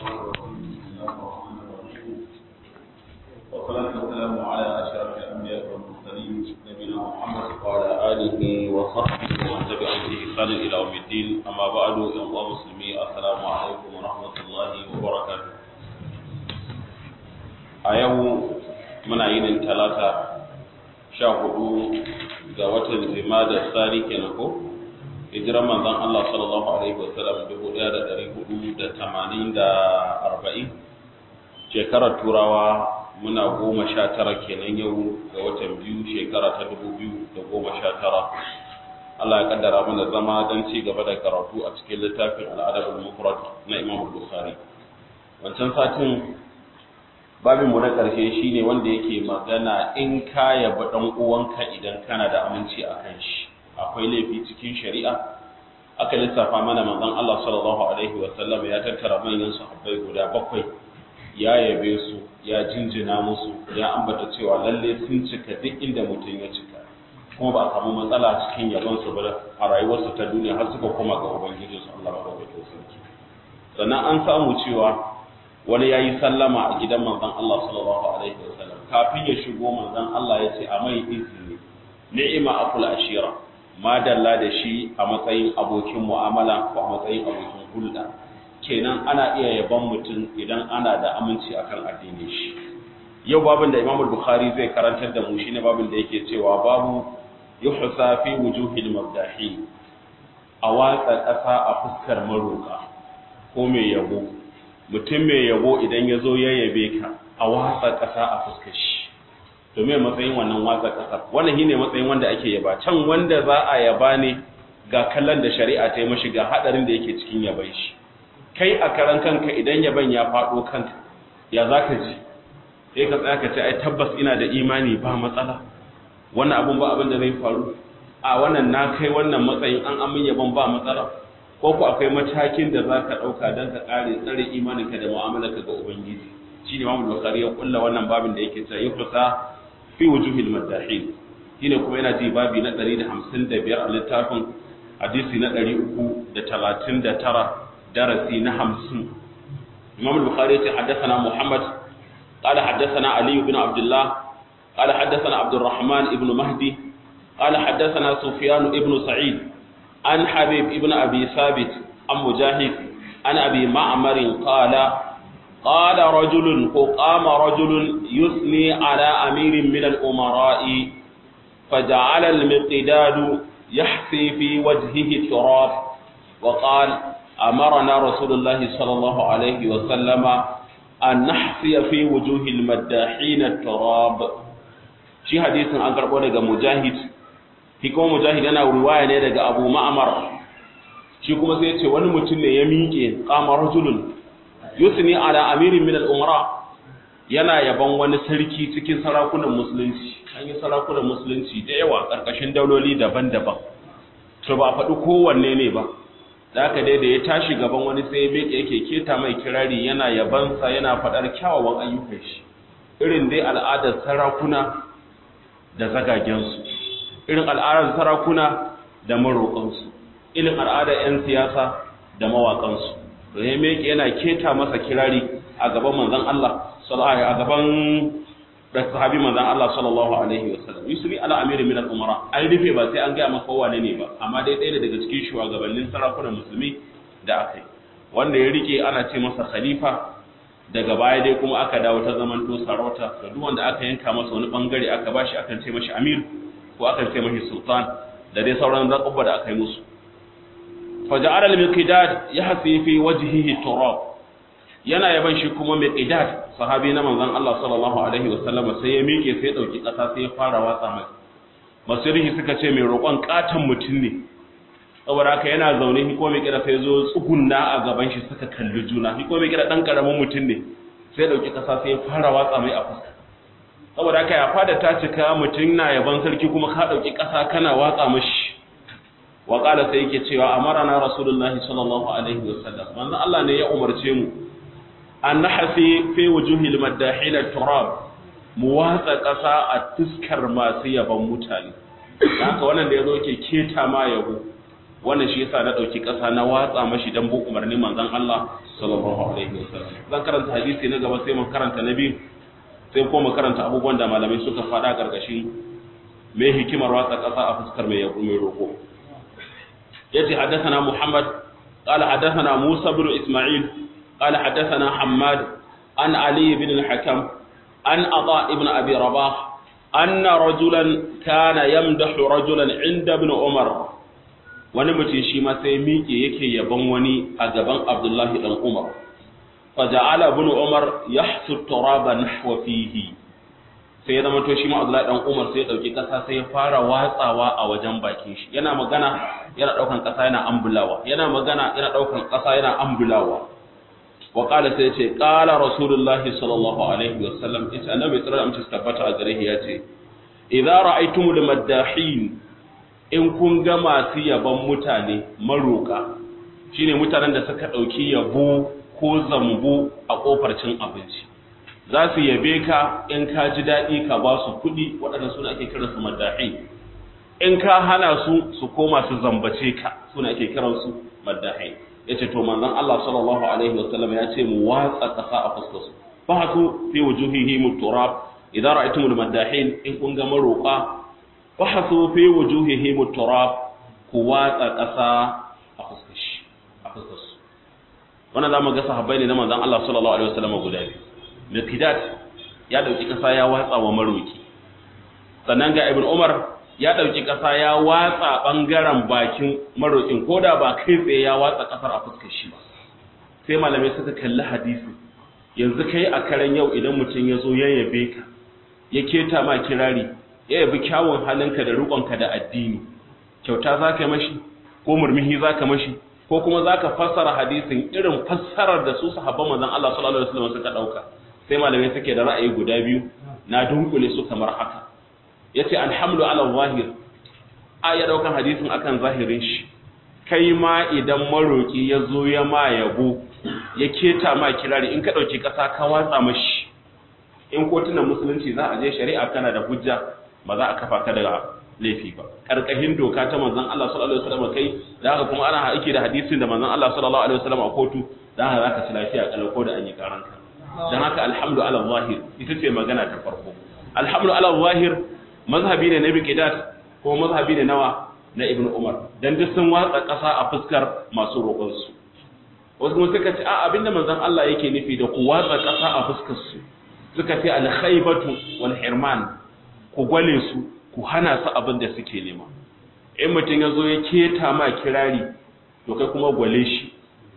والصلاة والسلام على أشرف الأنبياء والمرسلين نبينا محمد وعلى آله وصحبه ومن تبعهم بإحسان إلى يوم الدين أما بعد يا مسلمين السلام عليكم ورحمة الله وبركاته أيوه muna yinin talata sha hudu ga watan da tsari kenan ko hijiran manzon Allah sallallahu alaihi wasallam dubu ɗaya da ɗari hudu da tamanin da arba'in shekarar turawa muna goma sha tara kenan yau ga watan biyu shekara ta dubu biyu da goma sha tara Allah ya kaddara mana zama don ci gaba da karatu a cikin littafin al'adabul mufrad na Imam Bukhari wancan satin babin mu na ƙarshe shine wanda yake magana in ka yaba dan uwanka idan kana da aminci a kan shi akwai laifi cikin shari'a aka lissafa mana manzon Allah sallallahu alaihi wa sallam ya tattara manyan sahabbai guda bakwai ya yabe su ya jinjina musu ya ambata cewa lalle sun cika duk inda mutum ya cika kuma ba a samu matsala cikin yabon su ba a rayuwarsu ta duniya har suka koma ga ubangiji su Allah madaukakin sarki sannan an samu cewa wani ya yi sallama a gidan manzon Allah sallallahu alaihi wasallam kafin ya shigo manzon Allah ya ce a mai izini ni'ima akul ashira madalla da shi a matsayin abokin mu'amala ko a matsayin abokin hulɗa kenan ana iya yaban mutum idan ana da aminci akan addinin shi yau babin da Imam Bukhari zai karantar da mu shine babin da yake cewa babu yuhsa fi wujuhil mabdahi a watsa ƙasa a fuskar maroka ko mai yabo mutum mai yabo idan ya zo ya yabe ka a watsa ƙasa a fuskar shi to me matsayin wannan watsa ƙasa wannan shine matsayin wanda ake yaba can wanda za a yaba ne ga kallon da shari'a ta yi mashi ga hadarin da yake cikin yaban shi kai a karan kanka idan yaban ya faɗo kanka ya za ka ji sai ka tsaya ka ce ai tabbas ina da imani ba matsala wannan abun ba abin da zai faru a wannan na kai wannan matsayin an amin yaban ba matsala ko ku akwai matakin da za ka ɗauka don ka ƙare tsare imaninka da mu'amalarka ga Ubangiji shi ne Imam Bukhari ya kulla wannan babin da yake cewa yuhsa fi wujuhil madahin shine kuma yana ji babi na 155 a littafin hadisi na 339 darasi na 50 Imam Bukhari ya ce haddathana Muhammad قال حدثنا علي بن عبد الله قال حدثنا عبد الرحمن ابن مهدي قال حدثنا سفيان ابن سعيد عن حبيب ابن أبي ثابت عن مجاهد عن أبي معمر قال قال رجل قام رجل يثني على أمير من الأمراء فجعل المقداد يحفي في وجهه التراب وقال أمرنا رسول الله صلى الله عليه وسلم أن نحفي في وجوه المداحين التراب شي حديث عن قربه مجاهد shi kuma mujahid yana riwaya ne daga abu ma'amar shi kuma sai ce wani mutum ne ya miƙe qama rajulun yusni ala amirin min al-umara yana yaban wani sarki cikin sarakunan musulunci an yi sarakunan musulunci da yawa karkashin dauloli daban-daban to ba faɗi kowanne ne ba da haka dai da ya tashi gaban wani sai ya miƙe yake keta mai kirari yana yabansa yana faɗar kyawawan ayyukan shi irin dai al'adar sarakuna da zagagensu irin al'adar sarakuna da maroƙansu irin al'adar 'yan siyasa da mawaƙansu da ya meke yana keta masa kirari a gaban manzan Allah a gaban da sahabi manzan Allah sallallahu alaihi wasallam yusri ala amiri min al-umara an rufe ba sai an gaya maka wane ne ba amma dai ɗaya daga cikin shugabannin sarakunan musulmi da aka yi wanda ya rike ana ce masa khalifa daga baya dai kuma aka dawo ta zaman to sarauta da duk wanda aka yanka masa wani bangare aka bashi akan ce mashi amir ko aka ce mashi sultan da dai sauran zaƙubba da aka yi musu faja'ar al-miqdad ya hasi fi wajhihi turab yana yaban shi kuma miqdad sahabi na manzon Allah sallallahu alaihi wasallam sai ya miƙe sai ya dauki ƙasa sai ya fara watsa mai masirihi suka ce mai roƙon katan mutum ne saboda haka yana zaune shi ko miqdad sai zo tsugunna a gaban shi suka kalli juna shi ko miqdad dan karamin mutum ne sai ya dauki ƙasa sai ya fara watsa mai a fuska saboda haka ya fada ta cika mutum na yaban sarki kuma ka ɗauki ƙasa kana watsa mashi wa ƙala sai yake cewa amarana rasulullahi sallallahu alaihi wasallam manzon Allah ne ya umarce mu an nahasi fi wujuhil madahil turab mu watsa ƙasa a tuskar masu yaban mutane haka wannan da yazo yake keta ma yabo wannan shi yasa na dauki kasa na watsa mashi dan bu umarnin manzon Allah sallallahu alaihi wasallam zan karanta hadisi na gaba sai mu karanta na biyu sai kuma karanta abubuwan da malamai suka faɗa gargashin me hikimar watsa kasa a fuskar mai yabo mai roko yace haddathana Muhammad qala haddathana Musa ibn Isma'il qala haddathana Hammad an Ali ibn al-Hakam an Ata ibn Abi Rabah anna rajulan kana yamdahu rajulan inda ibn Umar wani mutum shi ma sai miƙe yake yaban wani a gaban Abdullahi dan Umar fa ja'ala ibn Umar yahsu turaba nahwa fihi sai ya zama to shi ma Abdullahi dan Umar sai ya dauki kasa sai ya fara watsawa a wajen bakin shi yana magana yana daukan kasa yana ambulawa yana magana yana daukan kasa yana ambulawa wa qala sai ya ce qala rasulullahi sallallahu alaihi wasallam ita annabi sallallahu alaihi wasallam tabbata a gare shi ya ce idza ra'aytumul maddahin in kun ga masu yaban mutane maroka shine mutanen da suka dauki yabo ko zambo a kofar cin abinci za su yabe ka in ka ji daɗi ka ba su kuɗi waɗanda suna ake kiran su maddahi in ka hana su su koma su zambace ka suna ake kiran su maddahi yace to manzon Allah sallallahu alaihi wasallam ya ce mu watsa ƙasa a fuskar su fa hasu fi wujuhihim turab idza ra'aytumul maddahin in kun ga maroka fahasu fi wujuhihim turab ku watsa ƙasa a fuskar shi a fuskar su wannan zamu ga sahabbai ne na manzon Allah sallallahu alaihi wasallam guda biyu Miqdad ya dauki ƙasa ya watsa wa maroki sannan ga Ibn Umar ya dauki ƙasa ya watsa bangaren bakin marokin koda ba kai tsaye ya watsa ƙasar a fuskar shi ba sai malamai suka kalli hadisi yanzu kai a karen yau idan mutum ya zo ya yabe ka ya keta ma kirari ya yabi kyawun halinka da riƙonka da addini kyauta za ka mashi ko murmuhi za ka mashi ko kuma za ka fassara hadisin irin fassarar da su sahabban manzon Allah sallallahu alaihi wasallam suka dauka sai malamai suke da ra'ayi guda biyu na dunkule su kamar haka yace alhamdu ala zahir a ya daukan hadisin akan zahirin shi kai ma idan maroki ya zo ya ma yabo ya keta ma kirari in ka dauki kasa ka watsa mashi in kotunan musulunci za a je shari'a kana da hujja ba za a kafa ka daga laifi ba karkashin doka ta manzon Allah sallallahu alaihi wasallam kai da haka kuma ana aiki da hadisin da manzon Allah sallallahu alaihi wasallam a kotu dan haka zaka ci lafiya kalau ko da an yi karanka dan haka alhamdu ala zahir ita ce magana ta farko alhamdu ala zahir mazhabi ne na biqidat ko mazhabi ne nawa na ibnu umar dan duk sun watsa kasa a fuskar masu roƙon su wasu kuma suka ce a abinda manzon Allah yake nufi da ku watsa kasa a fuskar su suka ce al khaybatu wal hirman ku gwale su ku hana su abin da suke nema in mutum ya zo ya keta ma kirari to kai kuma gwale shi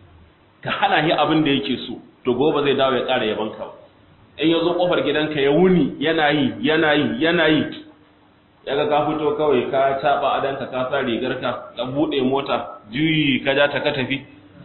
ka hana shi abin da yake so to gobe zai dawo ya ƙara yaban ka in ya zo ƙofar gidanka ya wuni yana yi yana yi yana yi ya ga ka fito kawai ka taɓa adanka ka sa rigarka ka buɗe mota juyi ka ja ta ka tafi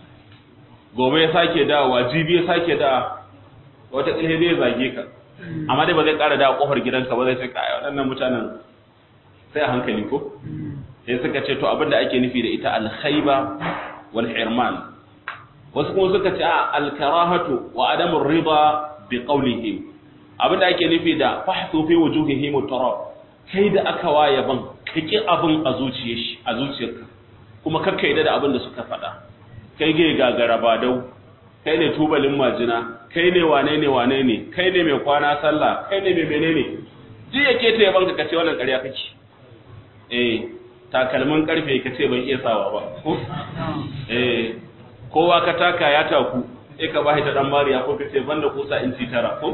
gobe ya sake dawowa jibi ya sake dawa wata ƙilhe zai zage ka amma dai ba zai ƙara dawo ƙofar gidanka ba zai ce kai waɗannan mutanen sai a hankali ko sai suka ce to abinda ake nufi da ita alkhaiba wal hirman wasu kuma suka ce a alkarahatu wa adamur rida bi qawlihim abinda ake nufi da fahsu fi wujuhihim turab kai da aka waye ban kake abin a zuciyar shi a zuciyarka kuma kakka yadda da abin da suka faɗa kai ga gagara ba dau kai ne tubalin majina kai ne wane ne wane ne kai ne mai kwana sallah kai ne mai menene ji yake ta yaban ka kace wannan ƙarya kake eh takalmin karfe ka ce ban iya sawa ba ko eh kowa ka taka ya taku sai ka bashi ta dan mariya ko ka ce banda kusa inci tara ko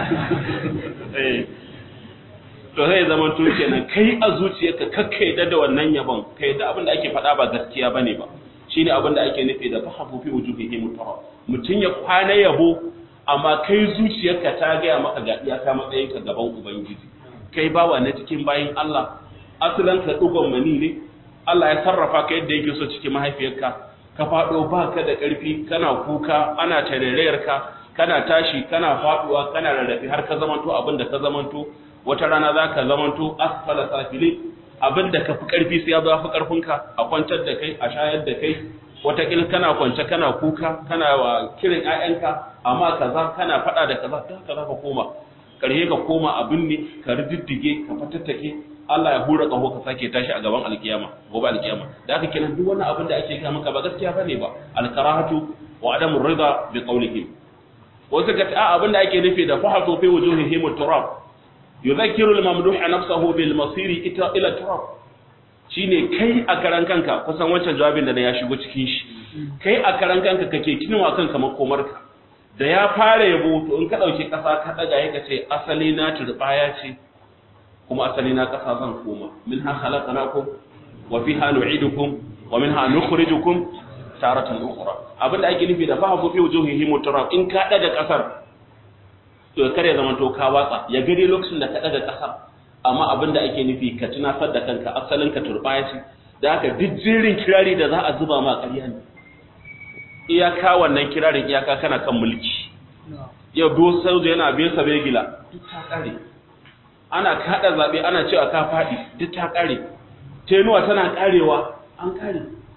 eh to sai zaman to kenan kai a zuciyarka kakkai da da wannan yabon kai da abin da ake faɗa ba gaskiya bane ba shine abin da ake nufi da fahafu fi wujuhihi mutara mutun ya kwana yabo amma kai zuciyarka ta gaya maka ga iyaka matsayinka gaban ubangiji kai bawa na cikin bayin Allah asalan ka dugon mani ne Allah ya sarrafa ka yadda yake so cikin mahaifiyarka ka fado baka da ƙarfi kana kuka ana tarerayarka kana tashi kana faduwa kana rarrafe har ka zamanto abin da ka zamanto wata rana za ka zamanto asfala safili abin da ka fi ƙarfi sai ya zo fi ƙarfinka a kwantar da kai a shayar da kai wataƙil kana kwance kana kuka kana wa kiran ƴaƴanka amma kaza kana faɗa da kaza ta haka za ka koma ƙarshe ka koma abin ne ka riddige ka fatattake Allah ya hura kaho ka sake tashi a gaban alkiyama gobe alkiyama da haka kenan duk wani abin da ake kai maka ba gaskiya bane ba alkarahatu wa adamu rida bi qawlihim wasu ka a abin da ake nufi da fahatu fi wujuhihim turab yudhakkiru al-mamduh nafsahu bil masiri ila turab shine kai a karan kanka kusan wancan jawabin da ya shigo cikin shi kai a karan kanka kake kinuwa kanka makomarka da ya fara yabo to in ka dauki kasa ka daga yaka ce asali na turbaya ce kuma asali na kasa zan koma minha khalaqnakum wa fiha nu'idukum wa minha nukhrijukum taratan ukhra abinda ake nufi da fahafu fi wujuhihim turab in ka daga kasar to kare zaman to ka watsa ya gade lokacin da ka daga kasar amma abin da ake nufi ka tunasar da kanka asalin ka turbaya ce da haka duk jirin kirari da za a zuba ma ƙarya ne iyaka wannan kirarin iyaka kana kan mulki yau do soja yana biye sa begila duk ta kare ana kada zabe ana cewa ka fadi duk ta kare tenuwa tana karewa an kare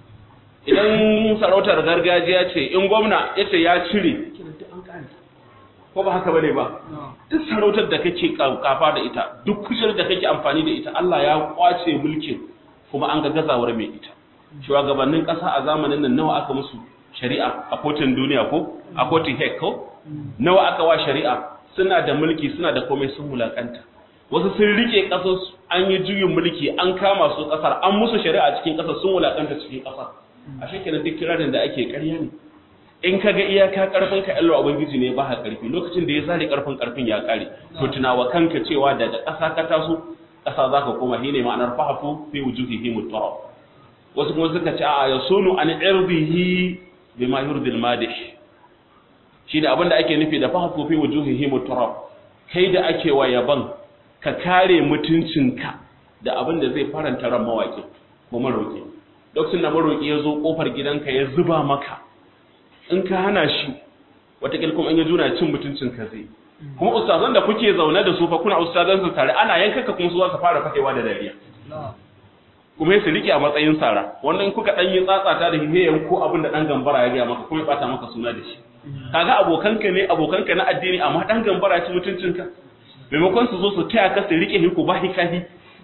idan sarautar gargajiya ce in gwamna yace ya cire duk an kare ko ba haka bane ba duk sarautar da kake kafa da ita duk kujerar da kake amfani da ita Allah ya kwace mulkin kuma an ga gazawar mai ita shugabannin ƙasa a zamanin nan nawa aka musu shari'a a kotun duniya ko a kotun hek ko nawa aka wa shari'a suna da mulki suna da komai sun mulakanta wasu sun rike ƙasar an yi juyin mulki an kama su ƙasar an musu shari'a cikin ƙasar sun mulakanta cikin ƙasar a shekenan duk kirarin da ake ƙarya ne in ka ga iyaka karfin ka Allah ubangiji ne ba ha karfi lokacin da ya zare karfin karfin ya kare to tunawa kanka cewa daga ƙasa ka taso ƙasa zaka koma shine ma'anar fahafu fi wujuhihi mutarab wasu kuma suka ce a yasunu an irbihi bima yurdi al-madih shine abin da ake nufi da fahafu fi wujuhihi mutarab kai da ake wa yaban ka kare mutuncinka da abin da zai faranta ran mawaki ko maroki lokacin da maroki ya zo kofar gidanka ya zuba maka in ka hana shi watakil kuma in ya juna cin mutuncin ka zai kuma ustazan da kuke zaune da su fa kuna ustazan su tare ana yanka ka kuma su za su fara fakewa da dariya kuma su rike a matsayin sara wannan kuka dan yi tsatsata da hihiyan ko abin da dan gambara ya ga maka kuma ya bata maka suna da shi kaga abokanka ne abokanka na addini amma dan gambara ci mutuncin ka maimakon su zo su taya ka su rike hiku ba hikahi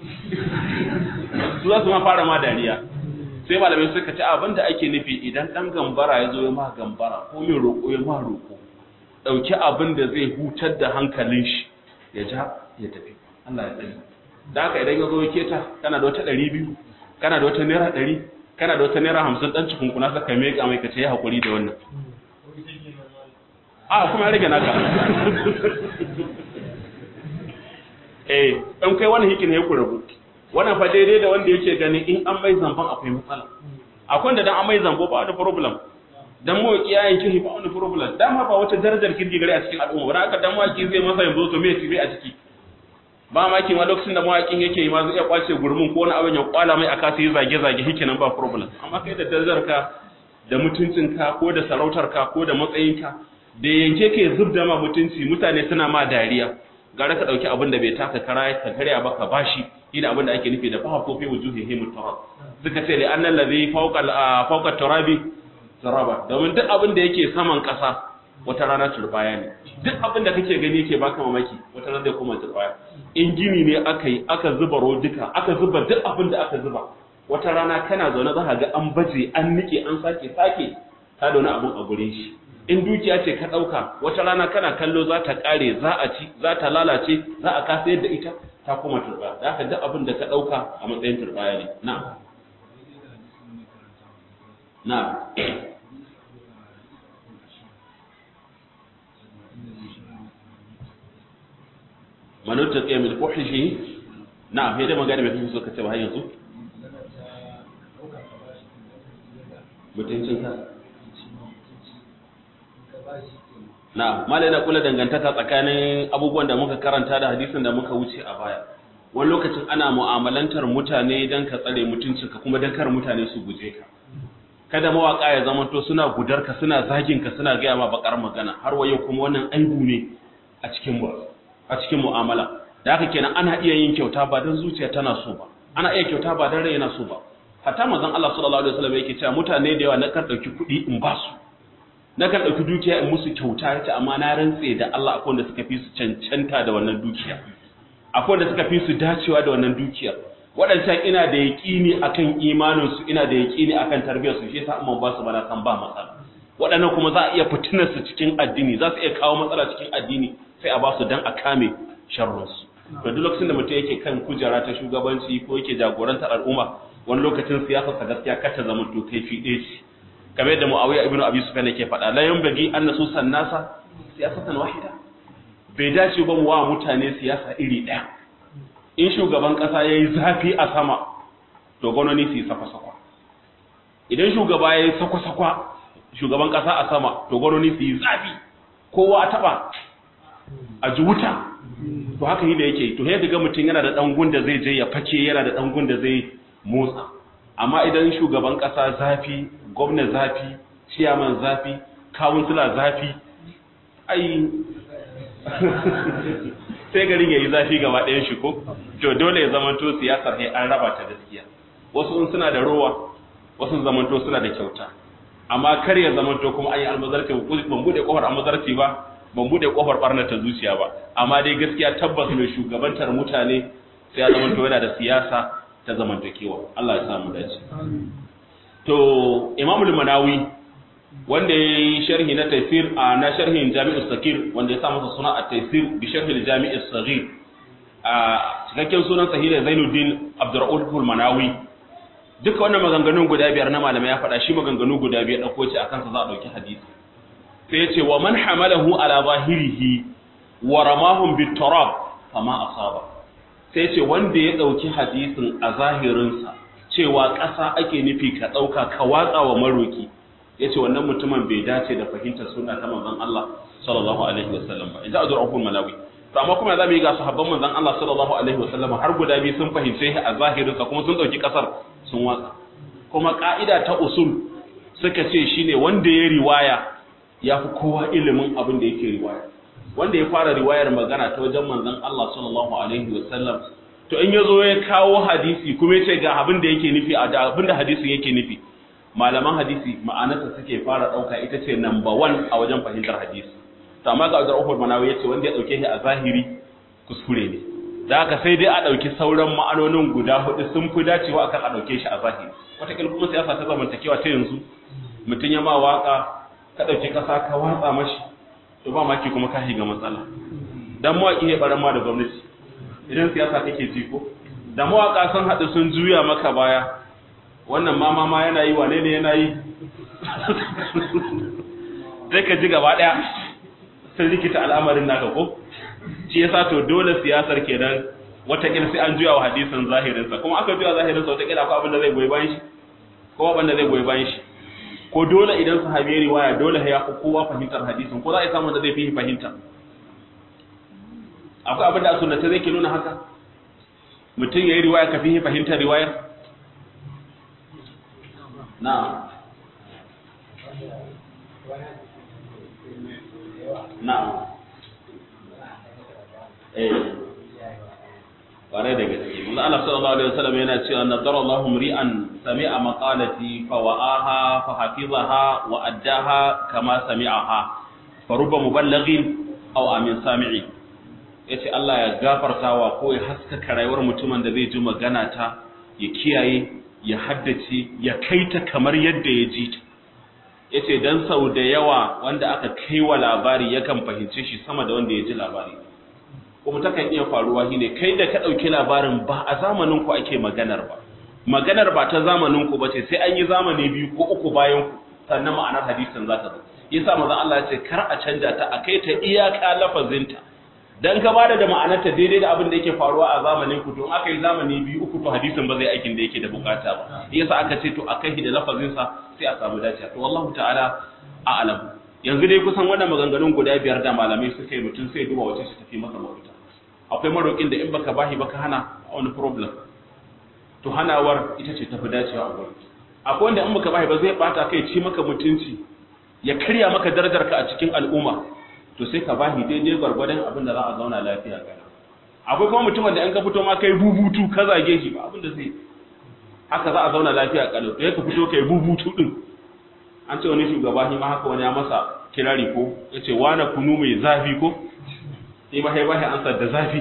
su za su ma fara ma dariya sai malamai suka ci abin da ake nufi idan ɗan gambara ya zo ya ma gambara ko mai roƙo ya ma roƙo ɗauki abin da zai hutar da hankalin shi ya ja ya tafi Allah ya tsari da haka idan ya zo ya keta kana da wata ɗari biyu kana da wata naira ɗari kana da wata naira hamsin ɗan cikin kuna saka mai ka mai ka ce ya haƙuri da wannan a kuma ya rage naka eh ɗan kai wani hikin ya ku rabu wannan fa daidai da wanda yake gani in an mai zamban akwai matsala akwai da dan an mai zambo ba wani problem dan mu ki yayin kihi ba wani problem dama ba wata darajar kirki gare a cikin al'umma ba haka dan mawaki zai masa yanzu to me tibe a ciki ba maki ma lokacin da mawakin yake yi ma zai iya kwace gurmin ko wani abin ya kwala mai aka sai zage zage hikinan ba problem amma kai da darajar ka da mutuncin ka ko da sarautar ka ko da matsayin ka da yanke ke zubda ma mutunci mutane suna ma dariya gara ka dauki abin da bai taka kara ka karya ba ka bashi ina abin da ake nufi da faha ko fi wujuhihi mutarab suka ce li annal ladhi fawqa fawqa turabi zaraba domin duk abin da yake saman kasa wata rana turbaya ne duk abin da kake gani yake baka mamaki wata rana zai koma turbaya in gini ne aka yi aka zuba rodika aka zuba duk abin da aka zuba wata rana kana zaune za ka ga an baje an nike an sake sake ka da wani abin a gurin shi in dukiya ce ka ɗauka wata rana kana kallo za ta ƙare za a ci za ta lalace za a kasa yadda ita ta koma turba da haka duk abin da ka ɗauka a matsayin turbaya ne na na manutta tsaye mil fuhishi na sai da magana mai fi so ka ce ba har yanzu mutuncin ka na malai na kula dangantaka tsakanin abubuwan da muka karanta da hadisin da muka wuce a baya wani lokacin ana mu'amalantar mutane don ka tsare mutuncinka kuma don kar mutane su guje ka kada mawaka ya zama to suna gudarka suna zagin ka suna gaya ma bakar magana har wayo kuma wannan aibu ne a cikin mu a cikin mu'amala da haka kenan ana iya yin kyauta ba don zuciya tana so ba ana iya kyauta ba don rai yana so ba hatta manzon Allah sallallahu alaihi wasallam yake cewa mutane da yawa na kan dauki kuɗi in ba su na kan dauki dukiya in musu kyauta yace amma na rantse da Allah akwai wanda suka fi su cancanta da wannan dukiya akwai wanda suka fi su dacewa da wannan dukiyar waɗancan ina da yaƙini akan imaninsu ina da yaƙini akan tarbiyyarsu shi yasa amma ba su bana san ba matsala waɗannan kuma za a iya fitinar su cikin addini za su iya kawo matsala cikin addini sai a ba su dan a kame sharrunsu to duk lokacin da mutum yake kan kujera ta shugabanci ko yake jagorantar al'umma wani lokacin siyasar sa gaskiya kar ta zama to kaifi ɗaya ce kamar yadda Muawiya ibn Abi Sufyan yake faɗa la yanbaghi an nasu sannasa siyasatan wahida bai dace ba mu wa mutane siyasa iri ɗaya in shugaban ƙasa ya yi zafi a sama to gwamnoni su yi sakwa-sakwa idan shugaba ya yi sakwa-sakwa shugaban ƙasa a sama to gwamnoni su yi zafi kowa a taɓa a ji wuta to haka yi da yake to yadda ga mutum yana da ɗangun da zai je ya fake yana da ɗangun da zai motsa amma idan shugaban ƙasa zafi gwamna zafi ciyaman zafi kawunsula zafi ai sai garin ya yi zafi gaba ɗayan shi ko to dole ya zamanto siyasar sai an raba ta gaskiya wasu in suna da rowa wasu zamanto suna da kyauta amma kar ya zamanto kuma an yi almazarci ban bude kofar almazarci ba ban bude kofar barnar ta zuciya ba amma dai gaskiya tabbas mai shugabantar mutane sai ya zamanto yana da siyasa ta zamantakewa Allah ya samu dace to imamul manawi wanda ya yi sharhi na taifir a na sharhin jami'ar sakir wanda ya sa masa suna a taifir bi sharhin jami'ar sagir a cikakken sunan sahila zainuddin abdurrahul manawi duka wannan maganganun guda biyar na malamai ya faɗa shi maganganu guda biyar ɗauko ce a kansa za a ɗauki hadisi sai ya ce wa man hamalahu ala zahirihi wa ramahum bit turab fama asaba sai ce wanda ya ɗauki hadisin a zahirinsa cewa ƙasa ake nufi ka ɗauka ka watsa wa maroki ya ce wannan mutumin bai dace da fahimtar suna ta manzon Allah sallallahu alaihi wasallam ba in ji Abdul Malawi to amma kuma za mu yi ga sahabban manzon Allah sallallahu alaihi wasallam har guda biyu sun fahimce shi a zahirin sa kuma sun dauki kasar sun watsa kuma ka'ida ta usul suka ce shine wanda ya riwaya ya fi kowa ilimin abin da yake riwaya wanda ya fara riwayar magana ta wajen manzon Allah sallallahu alaihi wasallam to in yazo ya kawo hadisi kuma ya ce ga abin da yake nufi a abin da hadisin yake nufi malaman hadisi ma'anarsa suke fara ɗauka ita ce number one a wajen fahimtar hadisi to amma ga Abdul Rahman Manawi yace wanda ya dauke shi a zahiri kuskure ne da haka sai dai a dauki sauran ma'anonin guda hudu sun fi dacewa akan a dauke shi a zahiri wata kuma siyasa ta zamantakewa ta yanzu mutun ya ma waka ka dauki kasa ka watsa mashi to ba maki kuma ka shiga matsala dan mawaki ya baran ma da gwamnati idan siyasa kake ji ko da mawaka sun hadu sun juya maka baya wannan mama ma yana yi wane ne yana yi sai ka ji gaba daya sun rikita al'amarin naka ko shi yasa to dole siyasar kenan watakila sai an juya wa hadisin zahirinsa kuma aka juya zahirinsa watakila akwai abin da zai goyi bayan shi ko abin da zai goyi bayan shi ko dole idan sahabi ya riwaya dole ya fi kowa fahimtar hadisin ko za a yi samun da zai fi fahimta akwai abin da a sunnata zai ke nuna haka mutum ya yi riwaya ka fi fahimtar riwayar na na'am eh ƙwarai da gaske manzo Allah sallallahu alaihi wasallam yana cewa nadara Allahu mri'an sami'a maqalati fa wa'aha fa hafizaha wa addaha kama sami'aha fa rubba muballighin aw amin sami'i yace Allah ya gafartawa ko ya haskaka rayuwar mutumin da zai ji magana ta ya kiyaye ya haddace ya kaita kamar yadda ya ji ta yace dan sau da yawa wanda aka kai wa labari yakan fahimce shi sama da wanda ya ji labari kuma takan iya faruwa shine kai da ka dauki labarin ba a zamanin ku ake maganar ba maganar ba ta zamanin ku bace sai an yi zamani biyu ko uku bayan ku sannan ma'anar hadisin za ta zo yasa manzon Allah ya ce kar a canja ta a kai ta iyaka lafazinta dan ka bada da ma'anarta daidai da abin da yake faruwa a zamanin ku to aka yi zamani biyu uku to hadisin ba zai aikin da yake da bukata ba yasa aka ce to akai da lafazin sa sai a samu dace to wallahu ta'ala a'lam yanzu dai kusan wannan maganganun guda biyar da malamai suka yi mutum sai duba wace su tafi masa mafita akwai marokin da in baka bahi baka hana wani problem to hanawar ita ce tafi dacewa a gurin akwai wanda in baka bahi ba zai bata kai ci maka mutunci ya karya maka darajarka a cikin al'umma to sai ka bahi daidai gwargwadon abin da za a zauna lafiya kana akwai kuma mutumin da in ka fito ma kai bubutu ka zage shi ba abin da zai haka za a zauna lafiya kalau to ka fito kai bubutu din an ce wani shugaba shi ma haka wani ya masa kirari ko yace wani kunu mai zafi ko sai ma sai bahi ansar da zafi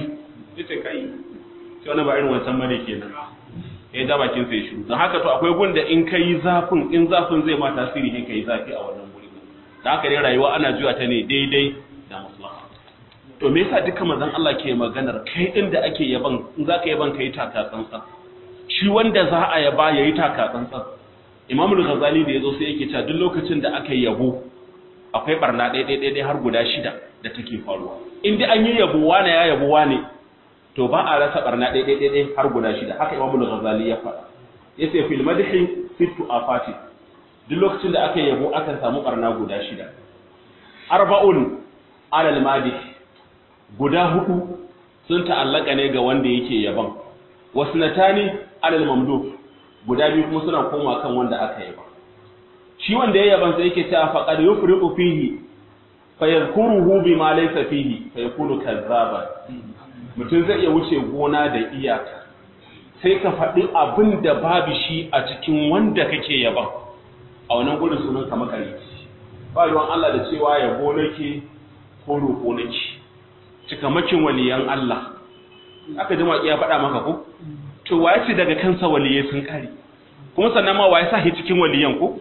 yace kai sai wani ba irin wancan bane kenan ya ja bakin sai shiru don haka to akwai gun da in kai zafin in zafin zai ma tasiri ne kai zafi a wannan guri da haka dai rayuwa ana juya ta ne daidai da maslaha to me yasa duka manzon Allah ke maganar kai din da ake yaban in zaka yaban kai taka tsantsan shi wanda za a yaba yayi taka tsantsan Imam al-Ghazali da yazo sai yake cewa duk lokacin da aka yabo akwai barna ɗaya ɗaya ɗaya har guda shida da take faruwa in dai an yi yabo wane ya yabo wane to ba a rasa barna ɗaya ɗaya ɗaya har guda shida haka Imam al-Ghazali ya faɗa yace fil madhi sittu afati duk lokacin da aka yabo akan samu barna guda shida arba'un alal madih guda hudu sun ta'allaka ne ga wanda yake yaban wasu natani alal mamdu guda biyu kuma suna koma kan wanda aka yaba shi wanda ya yaban sai yake cewa faqad yufriqu fihi fayadhkuruhu bima laysa fihi fayakunu kazzaban mutum zai iya wuce gona da iyaka sai ka faɗi abin da babu shi a cikin wanda kake yaban a wannan gurin sunan ka makarici ba ruwan Allah da cewa yabo nake ko roƙo nake cikamakin waliyan Allah aka jima iya faɗa maka ko to waye ce daga kansa waliyai sun kare kuma sannan ma waye sa shi cikin waliyan ko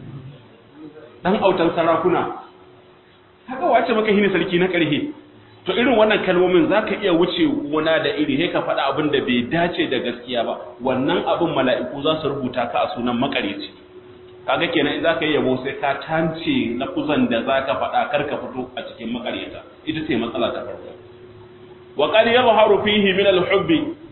dan autan sarakuna haka wace maka hini sarki na karhe to irin wannan kalmomin zaka iya wuce gona da iri sai ka faɗa abin da bai dace da gaskiya ba wannan abin mala'iku za su rubuta ka a sunan makareci kaga kenan in zaka yi yabo sai ka tance lafuzan da zaka faɗa kar ka fito a cikin makareta ita ce matsala ta farko wa qad yadhharu fihi min al-hubb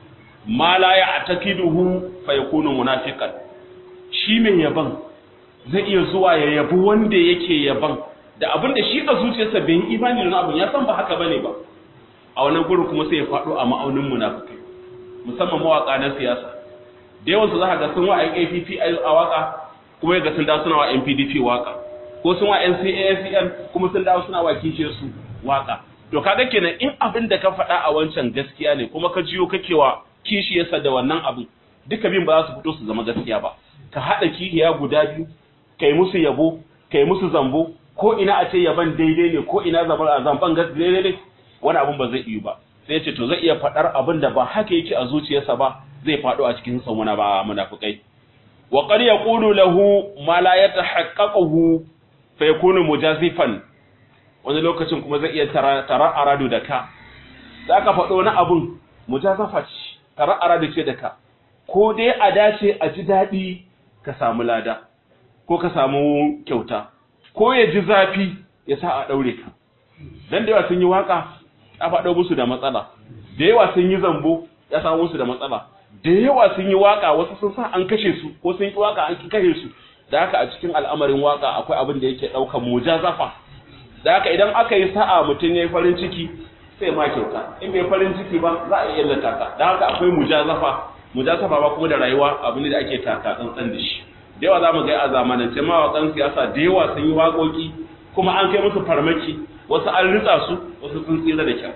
ma la ya'taqiduhu fa yakunu munafiqan shi mai yaban zai iya zuwa ya yabi wanda yake yaban da abin da shi a zuciyarsa bai yi imani da abin ya san ba haka bane ba a wannan gurin kuma sai ya faɗo a ma'aunin munafikai musamman mawaka na siyasa da yawan su za ga sun wa APP a waka kuma ga sun dawo suna wa NPDP waka ko sun wa NCASN kuma sun dawo suna wa kishiyar su waka to kaga kenan in abin da ka faɗa a wancan gaskiya ne kuma ka jiyo kake wa kishiyarsa da wannan abin duka bin ba za su fito su zama gaskiya ba ka haɗa kihiya guda biyu kai musu yabo kai musu zambo ko ina a ce yaban daidai ne ko ina zabar a zamban daidai ne wani abin ba zai iya ba sai ce to zai iya faɗar abin da ba haka yake a zuciyarsa ba zai faɗo a cikin sauna ba munafikai wa qad yaqulu lahu ma la yatahaqqaqu fa yakunu mujazifan wani lokacin kuma zai iya tara aradu da ka za ka faɗo na abun mujazafa ce tara aradu ce da ka ko dai a dace a ji daɗi ka samu lada ko ka samu kyauta ko ya ji zafi ya sa a ɗaure ka dan da yawa sun yi waka a faɗo musu da matsala da yawa sun yi zambo ya samu musu da matsala da yawa sun yi waka wasu sun sa an kashe su ko sun yi waka an kashe su da haka a cikin al'amarin waka akwai abin da yake ɗaukan mujazafa da haka idan aka yi sa'a mutum ya yi farin ciki sai ma kyauta in bai farin ciki ba za a iya illata ka da haka akwai mujazafa mujazafa ba kuma da rayuwa abin da ake taka tsantsan da shi da yawa za mu ga a zamanance mawaƙan siyasa da yawa sun yi waƙoƙi kuma an kai musu farmaki wasu an ritsa su wasu sun tsira da kyau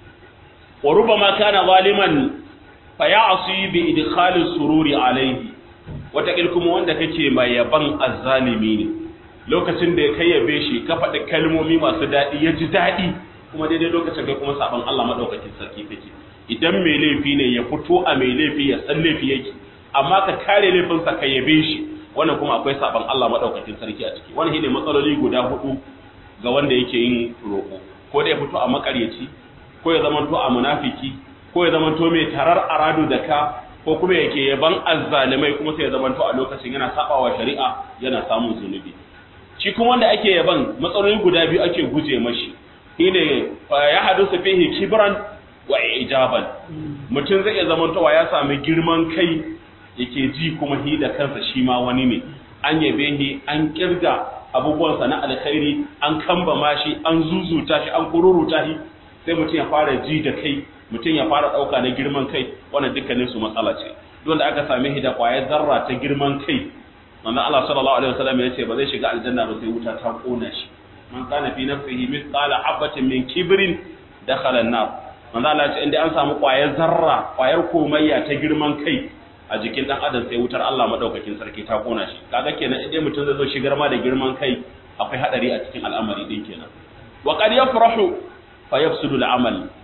wa rubama kana zaliman fa ya'si bi idkhali sururi alayhi wata kuma wanda kake mai yaban azzalimi ne lokacin da ya kai yabe shi ka faɗi kalmomi masu daɗi ya ji daɗi kuma daidai lokacin kai kuma saban Allah madaukakin sarki kake idan mai laifi ne ya fito a mai laifi ya san laifi yake amma ka kare laifinsa ka yabe shi wannan kuma akwai saban Allah madaukakin sarki a ciki wannan shine matsaloli guda hudu ga wanda yake yin roƙo ko da ya fito a makaryaci ko ya zamanto a munafiki ko ya zamanto mai tarar aradu da ka ko kuma yake yaban azzalimai kuma sai ya zamanto a lokacin yana sabawa shari'a yana samun zunubi shi kuma wanda ake yaban matsaloli guda biyu ake guje mashi shine ya hadusu fihi kibran wa ijaban mutum zai iya zamantowa ya sami girman kai yake ji kuma hi da kansa shi ma wani ne an yabe shi an kirga abubuwansa na alkhairi an kambama shi an zuzuta shi an kururuta shi sai mutum ya fara ji da kai mutum ya fara ɗauka na girman kai wannan dukkanin su matsala ce dole aka same shi da ƙwayar zarra ta girman kai manzo Allah sallallahu alaihi wasallam ya ce ba zai shiga aljanna ba sai wuta ta kona shi man kana fi nafsihi mithqala habatin min kibrin dakhala an-nar manzo Allah ya ce inda an samu ƙwayar zarra ƙwayar komayya ta girman kai a jikin dan adam sai wutar Allah madaukakin sarki ta kona shi kaga kenan idan mutum zai zo shigar ma da girman kai akwai hadari a cikin al'amari din kenan wa qad yafrahu fa yafsudu al-amal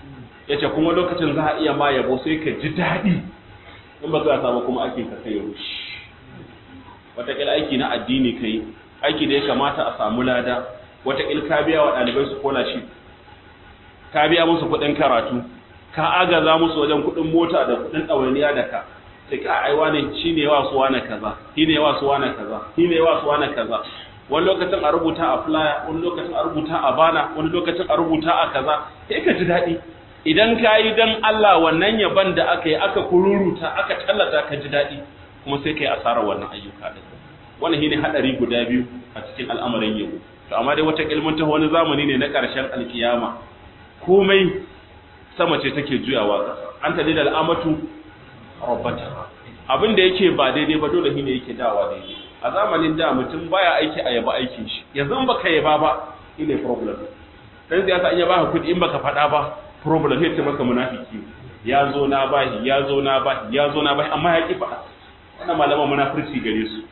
yace kuma lokacin za a iya ma yabo sai ka ji daɗi in ba ka samu kuma ake ka kai rushi wataƙila aiki na addini kai aiki da ya kamata a samu lada wataƙil ka biya wa ɗalibai su kola shi ka biya musu kuɗin karatu ka agaza musu wajen kuɗin mota da kuɗin ɗawainiya da ka sai ka aiwa ne shi ne wa su wane kaza shi ne wa su wane kaza shi ne wa su wane kaza wani lokacin a rubuta a flyer wani lokacin a rubuta a bana wani lokacin a rubuta a kaza sai ka ji daɗi idan ka yi don Allah wannan yaban da aka yi aka kururuta aka tallata ka ji daɗi kuma sai ka yi asarar wannan ayyuka ɗin wannan shine haɗari guda biyu a cikin al'amarin yau to amma dai wata ilmin ta wani zamani ne na ƙarshen alkiyama komai sama ce take juyawa ƙasa an tadi da al'amatu rabbata abin da yake ba daidai ba dole shine yake dawa daidai a zamanin da mutum baya aiki a yaba aikin shi yanzu baka yaba ba shine problem dan siyasa in ya baka kuɗi in baka faɗa ba problem sai ce maka munafiki ya zo na bahi ya zo na bahi ya zo na bahi amma ya ki faɗa wannan malaman munafurci gare su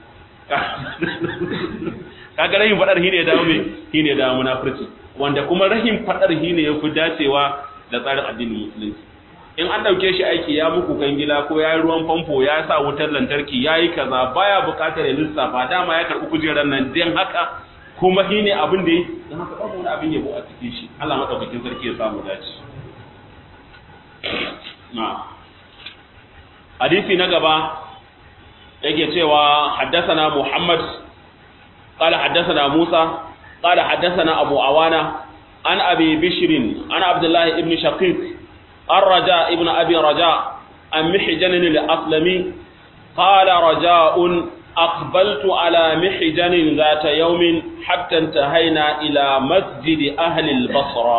kaga rahin fadar shine dawo me shine dawo munafurci wanda kuma rahin fadar shine yafi dacewa da tsarin addinin musulunci in an dauke shi aiki ya muku gangila ko ya yi ruwan famfo ya sa wutar lantarki ya yi kaza baya bukatar ya lissafa dama ya karɓi kujerar nan dan haka kuma shine abin da yi don haka babu wani abin yabo a cikin shi Allah madaukakin sarki ya samu dace na hadisi na gaba yake cewa haddathana Muhammad qala haddathana Musa qala haddathana Abu Awana an Abi Bishr an Abdullah ibn Shaqiq الرجاء ابن أبي رجاء عن محجن الأسلمي قال رجاء أقبلت على محجن ذات يوم حتى انتهينا إلى مسجد أهل البصرة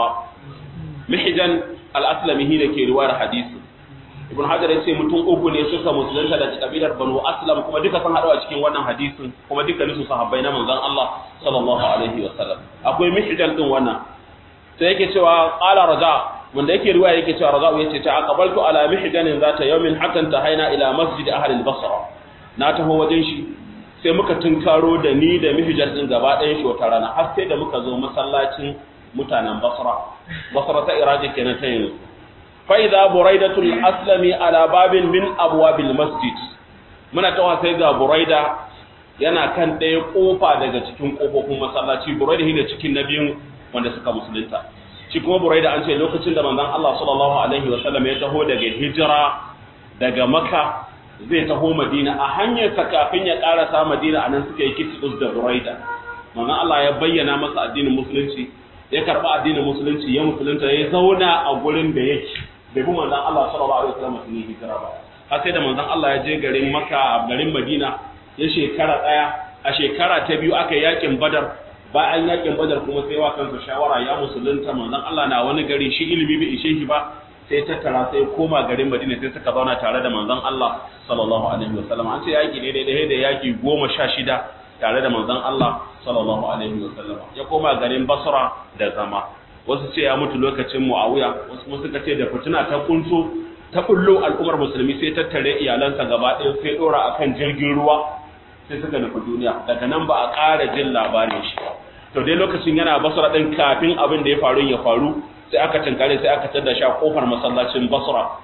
محجن الأسلمي هي لكي رواية حديث ibn hajar ya ce mutum uku ne suka musulunta daga kabilar banu aslam kuma duka sun haɗu a cikin wannan hadisin kuma dukkanin su sahabbai na manzon Allah sallallahu alaihi wa sallam akwai mihjan din wannan sai yake cewa qala raja wanda yake riwaya yake cewa raza yace ta aqbaltu ala mihjanin zata yawmin hatta tahaina ila masjid ahli al-basra na taho wajen shi sai muka tunkaro da ni da mihjan din gaba ɗayan shi wata rana har sai da muka zo masallacin mutanen basra basra ta iraji kenan ta yanzu فإذا بريدة الأسلم على باب من أبواب المسجد muna tawa sai ga buraida yana kan ɗaya ƙofa daga cikin ƙofofin masallaci buraida shine cikin na biyun wanda suka musulunta shi kuma buraida an ce lokacin da manzon Allah sallallahu alaihi wa sallam ya taho daga hijira daga Makka zai taho Madina a hanyar sa kafin ya karasa Madina anan suka yi kitsus da buraida manzon Allah ya bayyana masa addinin musulunci ya karba addinin musulunci ya musulunta ya zauna a gurin da yake bai bi manzon Allah sallallahu alaihi wasallam sun yi hijira ba har sai da manzon Allah ya je garin Makka garin Madina ya shekara daya a shekara ta biyu aka yakin Badar bayan yakin Badar kuma sai wa kansa shawara ya musulunta manzon Allah na wani gari shi ilimi bai ishe shi ba sai tattara sai koma garin Madina sai suka zauna tare da manzon Allah sallallahu alaihi wasallam an ce yaki ne daidai da yaki goma sha shida tare da manzon Allah sallallahu alaihi wasallam ya koma garin Basra da zama wasu ce ya mutu lokacin Muawiya wasu kuma suka ce da fitina ta kunso ta kullo al'ummar musulmi sai tattare iyalansa gaba ɗaya sai dora akan jirgin ruwa sai suka nufi duniya daga nan ba a ƙara jin labarin shi to dai lokacin yana Basra din kafin abin da ya faru ya faru sai aka tinkare sai aka tada shi a kofar masallacin Basra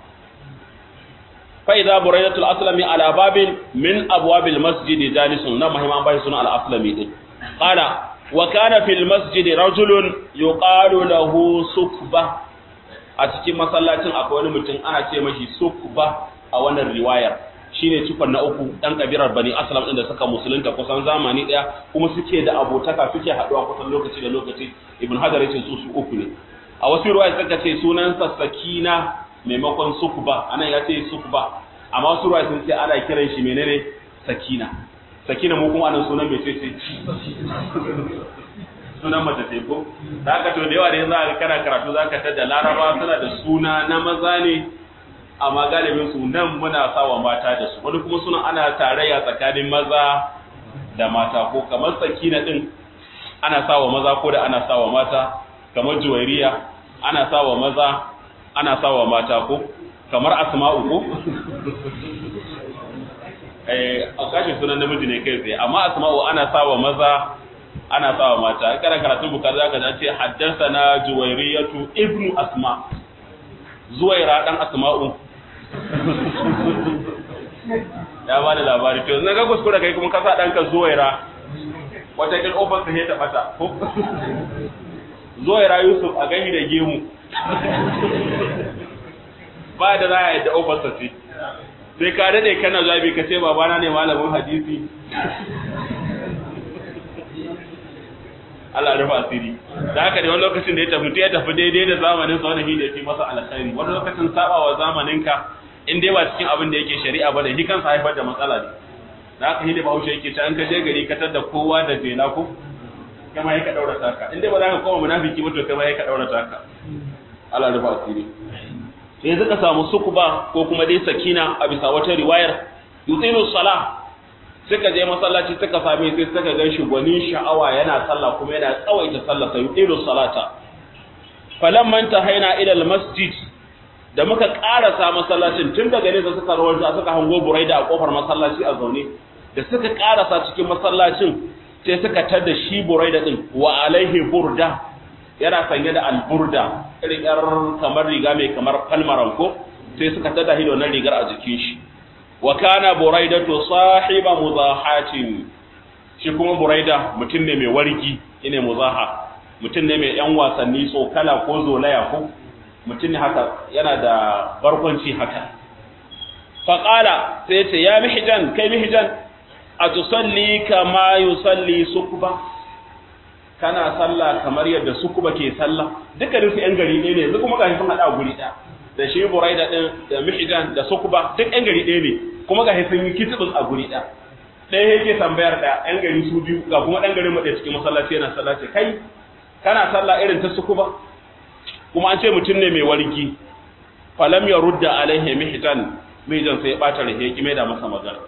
fa idza buraidatul aslami ala babin min abwabil masjid jalisun na muhimman bai sunan al-aslami din qala wa kana fil masjid rajulun yuqalu lahu sukba a cikin masallacin akwai wani mutum ana ce mashi sukba a wannan riwayar shine cikon na uku dan kabirar bani aslam din da suka musulunta kusan zamani daya kuma suke da abotaka suke haduwa kusan lokaci da lokaci ibn hajar yace su su uku ne a wasu riwaya suka ce sunansa sakina maimakon sukba anan ya ce sukba amma wasu riwaya sun ce ana kiran shi menene sakina sakina mu kuma anan sunan mai ce sunan mace ce ko da haka to da yawa da yanzu aka kana karatu zaka tada laraba suna da suna na maza ne amma galibin su nan muna sawa mata da su wani kuma suna ana tarayya tsakanin maza da mata ko kamar sakina din ana sawa maza ko da ana sawa mata kamar juwairiya ana sawa maza ana sawa mata ko kamar asma'u ko eh a kashin sunan namiji ne kai tsaye amma asma'u ana sawa maza ana sawa mata kana karatu bukari zaka ji ce haddathana juwairiyatu ibnu asma zuwaira dan asma'u ya ba da labari to na ga kuskure kai kuma ka sa ɗanka zuwaira wata kin ofar ta ta bata zuwaira yusuf a gani da gemu ba da za a yadda ofar ta ce sai ka daɗe kana zabi ka ce babana ne malamin hadisi Allah rufa asiri da haka ne wani lokacin da ya tafi ya tafi daidai da zamanin sa wani da fi masa alkhairi wani lokacin sabawa zamanin ka in dai ba cikin abin da yake shari'a ba da shi kansa haifar da matsala ne da haka shi da bahaushe yake ta an ka je gari ka tar da kowa da jela ko kama ya ka daura taka in dai ba za ka koma munafiki ba to kama ya ka daura taka Allah rufa asiri sai suka samu sukuba ko kuma dai sakina a bisa wata riwayar yutsilu salah suka je masallaci suka same sai suka ga shi gwanin sha'awa yana sallah kuma yana tsawaita sallah sai yudilu salata falamman tahaina ila almasjid da muka karasa masallacin tun daga nesa suka rawanta suka hango buraida a kofar masallaci a zaune da suka karasa cikin masallacin sai suka tada shi buraida din wa alaihi burda yana sanye da alburda irin yar kamar riga mai kamar falmaran ko sai suka tada shi da wannan rigar a jikin shi wa kana buraidatu sahiba muzahatin shi kuma buraida mutum ne mai wargi ine muzaha mutum ne mai yan wasanni tsokala ko zolaya ko mutum ne haka yana da barkwanci haka faqala sai ce ya mihjan kai mihjan atusalli kama yusalli sukba kana sallah kamar yadda sukuba ke sallah dukkanin su yan gari ɗaya ne yanzu kuma gashi sun hada guri ɗaya da shi buraida din da mihjan da sukuba duk yan gari ɗaya ne kuma ga sun yi kitibus a guri ɗaya ɗaya yake tambayar da yan gari su biyu ga kuma ɗan garin maɗaya cikin masallaci yana sallaci kai kana sallah irin ta sukuba kuma an ce mutum ne mai wargi falam ya rudda alaihi mihjan mihjan sai ya ɓata rahe ki mai da masa magana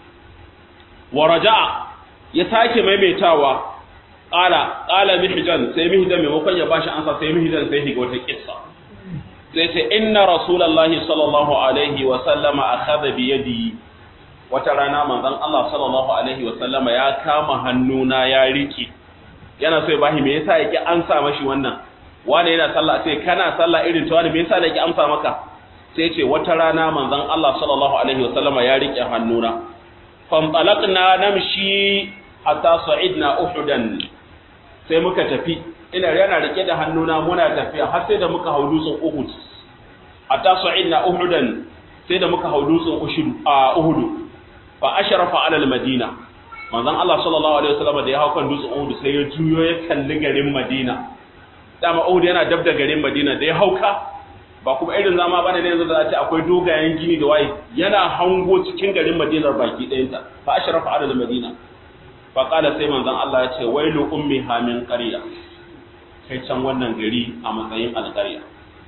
wa raja'a ya sake maimaitawa qala qala mihjan sai mihjan maimakon ya bashi ansa sai mihjan sai higa wata kissa sai ce inna rasulullahi sallallahu alaihi wa sallama akhadha bi yadi wata rana manzon Allah sallallahu alaihi wa sallama ya kama hannuna ya riki yana so ya bashi me yasa yake amsa mashi wannan wani yana sallah sai kana sallah irin ta wani me yasa yake amsa maka sai ce wata rana manzon Allah sallallahu alaihi wa sallama ya rike hannuna fantalaqna namshi hatta sa'idna uhudan sai muka tafi ina yana rike da hannuna muna tafiya har sai da muka hau dutsen Uhud hatta sa'idna Uhudan sai da muka hau dutsen Uhud a Uhud fa ashrafa ala al-Madina manzon Allah sallallahu alaihi wasallam da ya hau kan dutsen Uhud sai ya juyo ya kalli garin Madina dama Uhud yana dab da garin Madina da ya hauka ba kuma irin zama bane ne yanzu da ce akwai dogayen gini da waye yana hango cikin garin Madina baki ɗayanta fa ashrafa ala al-Madina fa qala sai manzon Allah ya ce wailu ummi hamin qarya kai can wannan gari a matsayin alƙarya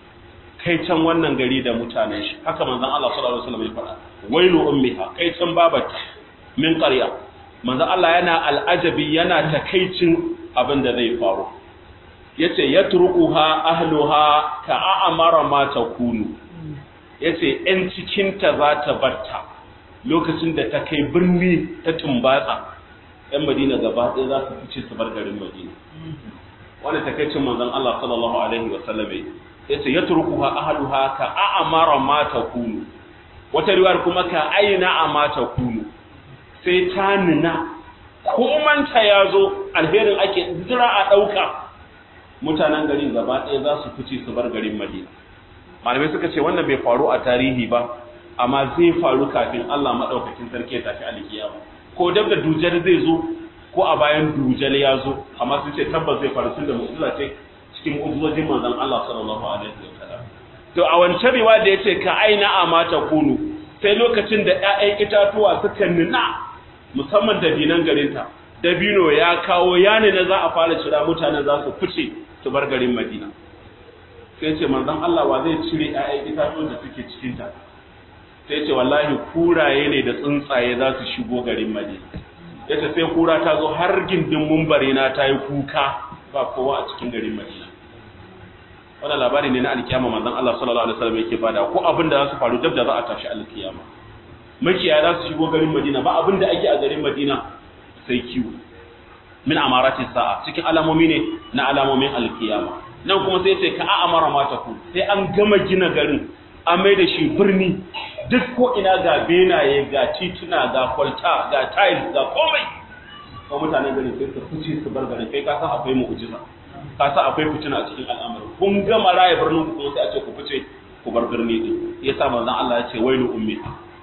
kai can wannan gari da mutanen shi haka manzon Allah sallallahu alaihi wasallam ya faɗa wailu ummiha kai can babata min qarya manzon Allah yana al'ajabi yana takaicin abin da zai faru yace yatruquha ahluha ka a'mara ma takunu yace ɗan cikin ta za ta barta lokacin da ta kai birni ta tumbatsa ɗan Madina gaba ɗaya za su fice su bar garin Madina wani takaicin manzon Allah sallallahu alaihi wa sallam yace yatrukuha ahluha ka a'mara ma takunu wata riwayar kuma ka aina ma takunu sai ta nuna komanta yazo alherin ake jira a dauka mutanen garin gaba ɗaya za su fice su bar garin Madina malamai suka ce wannan bai faru a tarihi ba amma zai faru kafin Allah madaukakin sarki ya tafi alkiyama ko dab da dujal zai zo ko a bayan dujal ya zo amma sun ce tabbas zai faru tunda mu'jiza ce cikin mu'jizojin manzon Allah sallallahu alaihi wasallam to a wancan riwaya da yace ka aina amata kunu sai lokacin da ƴaƴan itatuwa suka nuna musamman dabinan garinta dabino ya kawo yani na za a fara cira mutanen za su fice su bar garin Madina sai ce manzon Allah wa zai cire ƴaƴan itatuwan da suke cikin ta sai ce wallahi kuraye ne da tsuntsaye za su shigo garin Madina yace sai kura ta zo har gindin mumbari na ta yi kuka ba kowa a cikin garin Madina wannan labari ne na alkiyama manzon Allah sallallahu alaihi wasallam yake bada ko abin da za su faru dab da za a tashi alkiyama makiyaya za su shigo garin Madina ba abin da ake a garin Madina sai kiwo min amarati sa'a cikin alamomi ne na alamomin alkiyama nan kuma sai ce ka a'amara mata ku sai an gama gina garin an mai da shi birni duk ko ina ga benaye ga tituna ga kwalta ga tiles ga komai ko mutanen garin sai su fice su bar garin kai ka san akwai mu'jiza ka san akwai fitina a cikin al'amarin kun gama raya birnin ku kuma sai a ce ku fice ku bar birni din yasa manzon Allah ya ce wailu ummi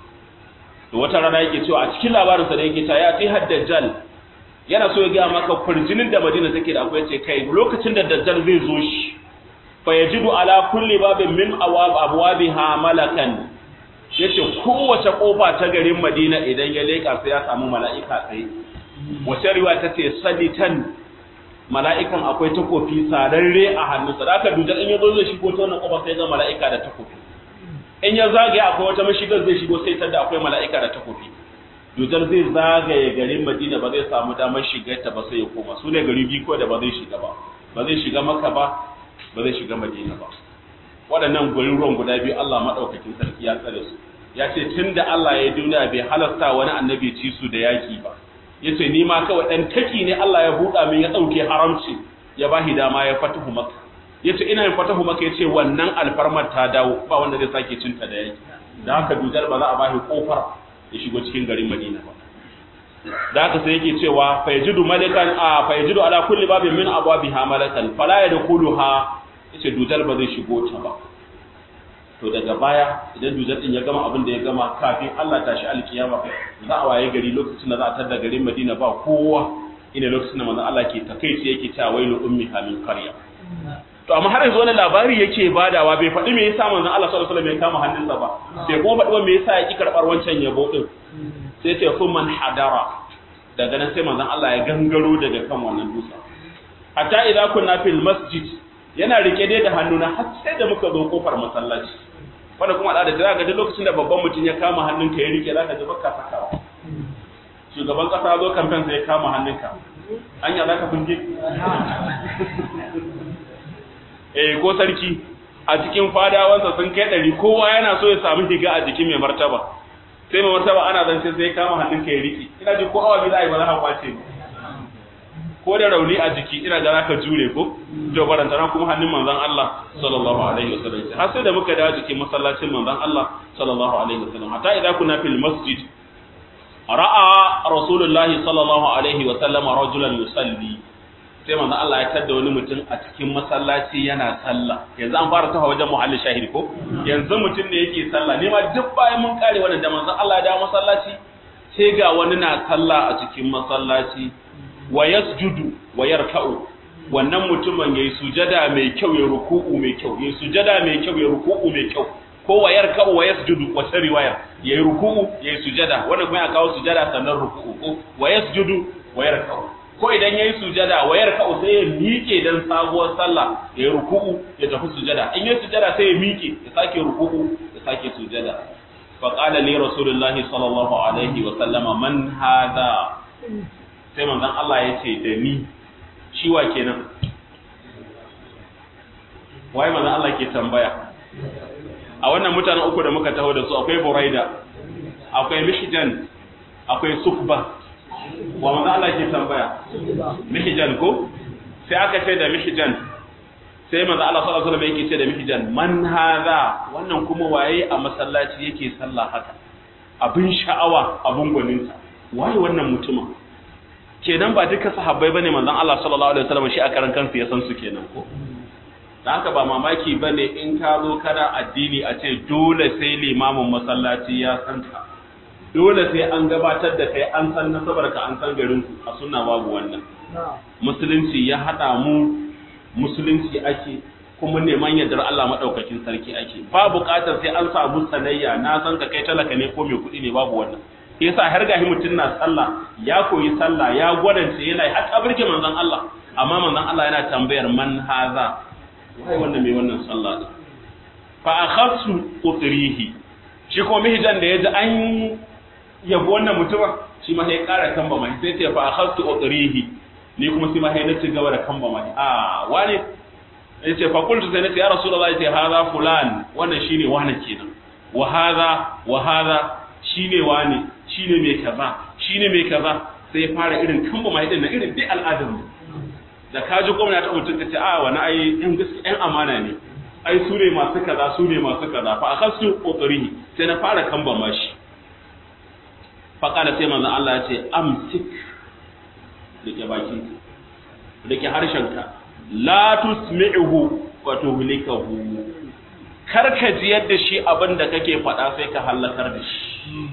to wata rana yake cewa a cikin labarin sa da yake ta ya ti haddajal yana so ya ga maka kurjinin da Madina take da akwai ce kai lokacin da dajjal zai zo shi fa yajidu ala kulli babin min awab abwabiha malakan yace kowace kofa ta garin Madina idan ya leka sai ya samu mala'ika tsaye wace riwaya tace saditan mala'ikan akwai takofi sararre a hannunsa da aka dujar in ya zo zai shigo ta wannan kofa sai ga mala'ika da takofi in ya zagaye akwai wata mashigar zai shigo sai tada akwai mala'ika da takofi dujar zai zagaye garin madina ba zai samu damar shigar ta ba sai ya koma su ne gari biyu ko da ba zai shiga ba ba zai shiga maka ba ba zai shiga madina ba waɗannan garuruwan guda biyu Allah maɗaukakin sarki ya tsare su ya ce tun da Allah ya duniya bai halasta wani annabi ci su da yaki ba yace ni ma kawai dan taki ne Allah ya buɗa min ya dauke haramci ya bahi dama ya fatahu maka yace ina yin fatahu maka yace wannan alfarmar ta dawo ba wanda zai sake cinta da yake da haka dujal ba za a bahi kofar ya shigo cikin garin Madina ba da haka sai yake cewa fa yajidu malikan a fa yajidu ala kulli babin min abwabiha malakan fala yadkhuluha yace dujal ba zai shigo ta ba to daga baya idan dujal din ya gama abin da ya gama kafin Allah tashi alkiyama za a waye gari lokacin da za a tada garin Madina ba kowa ina lokacin da manzon Allah ke takeici yake cewa wailu ummi hamin qarya to amma har yanzu wani labari yake badawa bai faɗi me yasa manzon Allah sallallahu alaihi wasallam ya kama hannunsa ba bai kuma faɗi me yasa ya ki karɓar wancan yabo din sai ce sun man hadara daga nan sai manzon Allah ya gangaro daga kan wannan dutsen hatta idza kunna fil masjid yana rike dai da hannuna har sai da muka zo kofar masallaci wanda kuma al'ada ta ga duk lokacin da babban mutum ya kama hannunka ya rike zaka ji baka sakawa shugaban kasa zo kamfen sai ya kama hannunka anya zaka funge eh ko sarki a cikin fadawansa sun kai ɗari kowa yana so ya samu higa a jikin mai martaba sai mai martaba ana zance sai ya kama hannunka ya rike ina ji ko awa biyu za a yi ba za a kwace ba ko da rauni a jiki ina ga zaka jure ko to baranta na kuma hannun manzon Allah sallallahu alaihi wasallam har sai da muka dawo jikin masallacin manzon Allah sallallahu alaihi wasallam hatta idan kuna fil masjid ra'a rasulullah sallallahu alaihi wasallam rajulan yusalli sai manzon Allah ya tada wani mutum a cikin masallaci yana sallah yanzu an fara tafa wajen muhalli shahidi ko yanzu mutum ne yake sallah ne ma duk bayan mun kare wannan da manzon Allah ya dawo masallaci sai ga wani na sallah a cikin masallaci wa yasjudu wa yarka'u wannan mutumin yayi sujada mai kyau ya ruku'u mai kyau yayi sujada mai kyau ya ruku'u mai kyau ko wa yarka'u wa yasjudu wa sai riwaya yayi ruku'u yayi sujada wannan kuma ya kawo sujada sannan ruku'u ko wa yasjudu wa yarka'u ko idan yayi sujada wa yarka'u sai ya miƙe dan sabuwar sallah yayi ruku'u ya tafi sujada in yayi sujada sai ya miƙe ya sake ruku'u ya sake sujada fa qala li rasulillahi sallallahu alaihi wa sallama man hadha sai manzon Allah ya ce da ni shi wa kenan waye manzon Allah ke tambaya a wannan mutanen uku da muka taho da su akwai Buraida akwai Mihjan akwai Sufba wa manzon Allah ke tambaya Mihjan ko sai aka ce da Mihjan sai manzon Allah sallallahu alaihi wasallam yake ce da Mihjan man hadha wannan kuma waye a masallaci yake sallah haka abin sha'awa abin gwaninsa waye wannan mutumin kenan ba duka sahabbai bane manzon Allah sallallahu alaihi wasallam shi a karan kansa ya san su kenan ko dan haka ba mamaki bane in ka zo kana addini a ce dole sai limamin masallaci ya san ka dole sai an gabatar da kai an san nasabar ka an san garin ku a sunna babu wannan musulunci ya hada mu musulunci ake kuma neman yardar Allah madaukakin sarki ake ba buƙatar sai an samu sanayya na san ka kai talaka ne ko mai kuɗi ne babu wannan yasa har gahi mutum na sallah ya koyi sallah ya gwadance yana har ta burge manzon Allah amma manzon Allah yana tambayar man haza wai wannan mai wannan sallah din fa akhadtu utrihi shi ko mihjan da yaji an yabo wannan mutumin shi ma sai ƙara kamba mai sai ce fa akhadtu utrihi ni kuma sai ma sai na ci gaba da kamba mai a wani yace fa qultu sai nace ya rasulullahi sai haza fulan wannan shine wani kenan wa hadha wa hadha shine wani shine mai kaza shine mai kaza sai ya fara irin kamba mai din na irin dai al'adar mu da ka ji gwamna ta mutum ka ce a wani ai yan gaske yan amana ne ai su ne masu kaza su ne masu kaza fa akhasu qutrihi sai na fara kamba mashi fa kana sai manzon Allah ya ce amsik rike bakin rike harshenka la tusmi'uhu wa tuhlikahu kar ka ji yadda shi abin da kake faɗa sai ka halakar da shi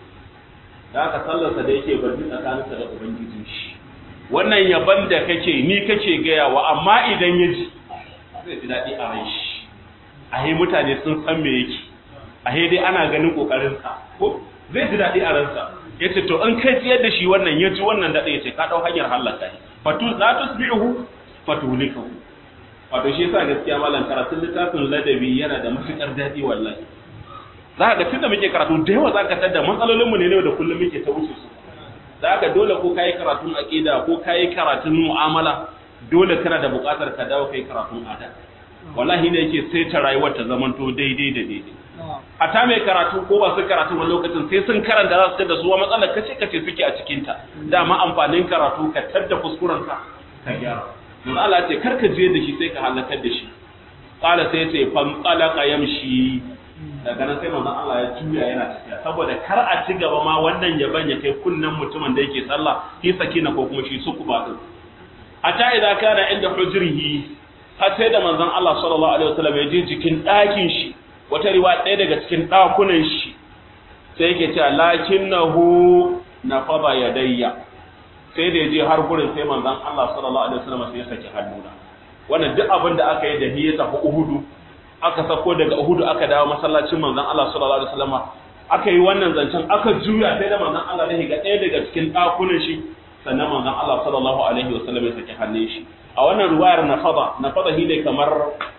da aka sallarsa da yake barbi tsakaninsa da ubangijin shi wannan yaban da kake ni kake gaya wa amma idan ya ji zai ji daɗi a ran shi a mutane sun san me yake a dai ana ganin ƙoƙarinsa ko zai ji daɗi a ransa ya ce to in kai ji yadda shi wannan ya ji wannan daɗi ya ce ka ɗau hanyar halaka shi fatu la tusbi'uhu fatulikahu wato shi yasa gaskiya malam karatun littafin ladabi yana da matukar daɗi wallahi za ka tunda muke karatu da yawa za ka tada matsalolin mu ne da kullum muke ta wuce su za ka dole ko kayi karatun aqida ko kayi karatun mu'amala dole kana da buƙatar ka dawo kai karatun ada wallahi ne yake sai ta rayuwar ta zamanto daidai da daidai hata mai karatu ko ba su karatu wani lokacin sai sun karanta za su tada su wa matsalar kace kace suke a cikin ta dama amfanin karatu ka tadda kuskuren ka ka gyara manzo Allah ce karka je da shi sai ka halakar da shi qala sai ce fan talaqa yamshi daga nan sai manzo Allah ya juya yana tafiya saboda kar a ci gaba ma wannan yaban ya kai kunnan mutumin da yake sallah fi sakina ko kuma shi sukuba din hatta idza kana inda hujrihi har sai da manzon Allah sallallahu alaihi wasallam ya je cikin ɗakin shi wata riwaya ɗaya daga cikin ɗakunan shi sai yake cewa lakinnahu nafada yadayya sai da ya je har gurin sai manzon Allah sallallahu alaihi wasallam sai ya saki hannuna wannan duk abin da aka yi da hiya tafi Uhudu aka sako daga Uhudu aka dawo masallacin manzon Allah sallallahu alaihi wasallam aka yi wannan zancen aka juya sai da manzon Allah ya ga ɗaya daga cikin ɗakunan shi sannan manzon Allah sallallahu alaihi wasallam ya saki hannun shi a wannan ruwayar nafada nafada shi ne kamar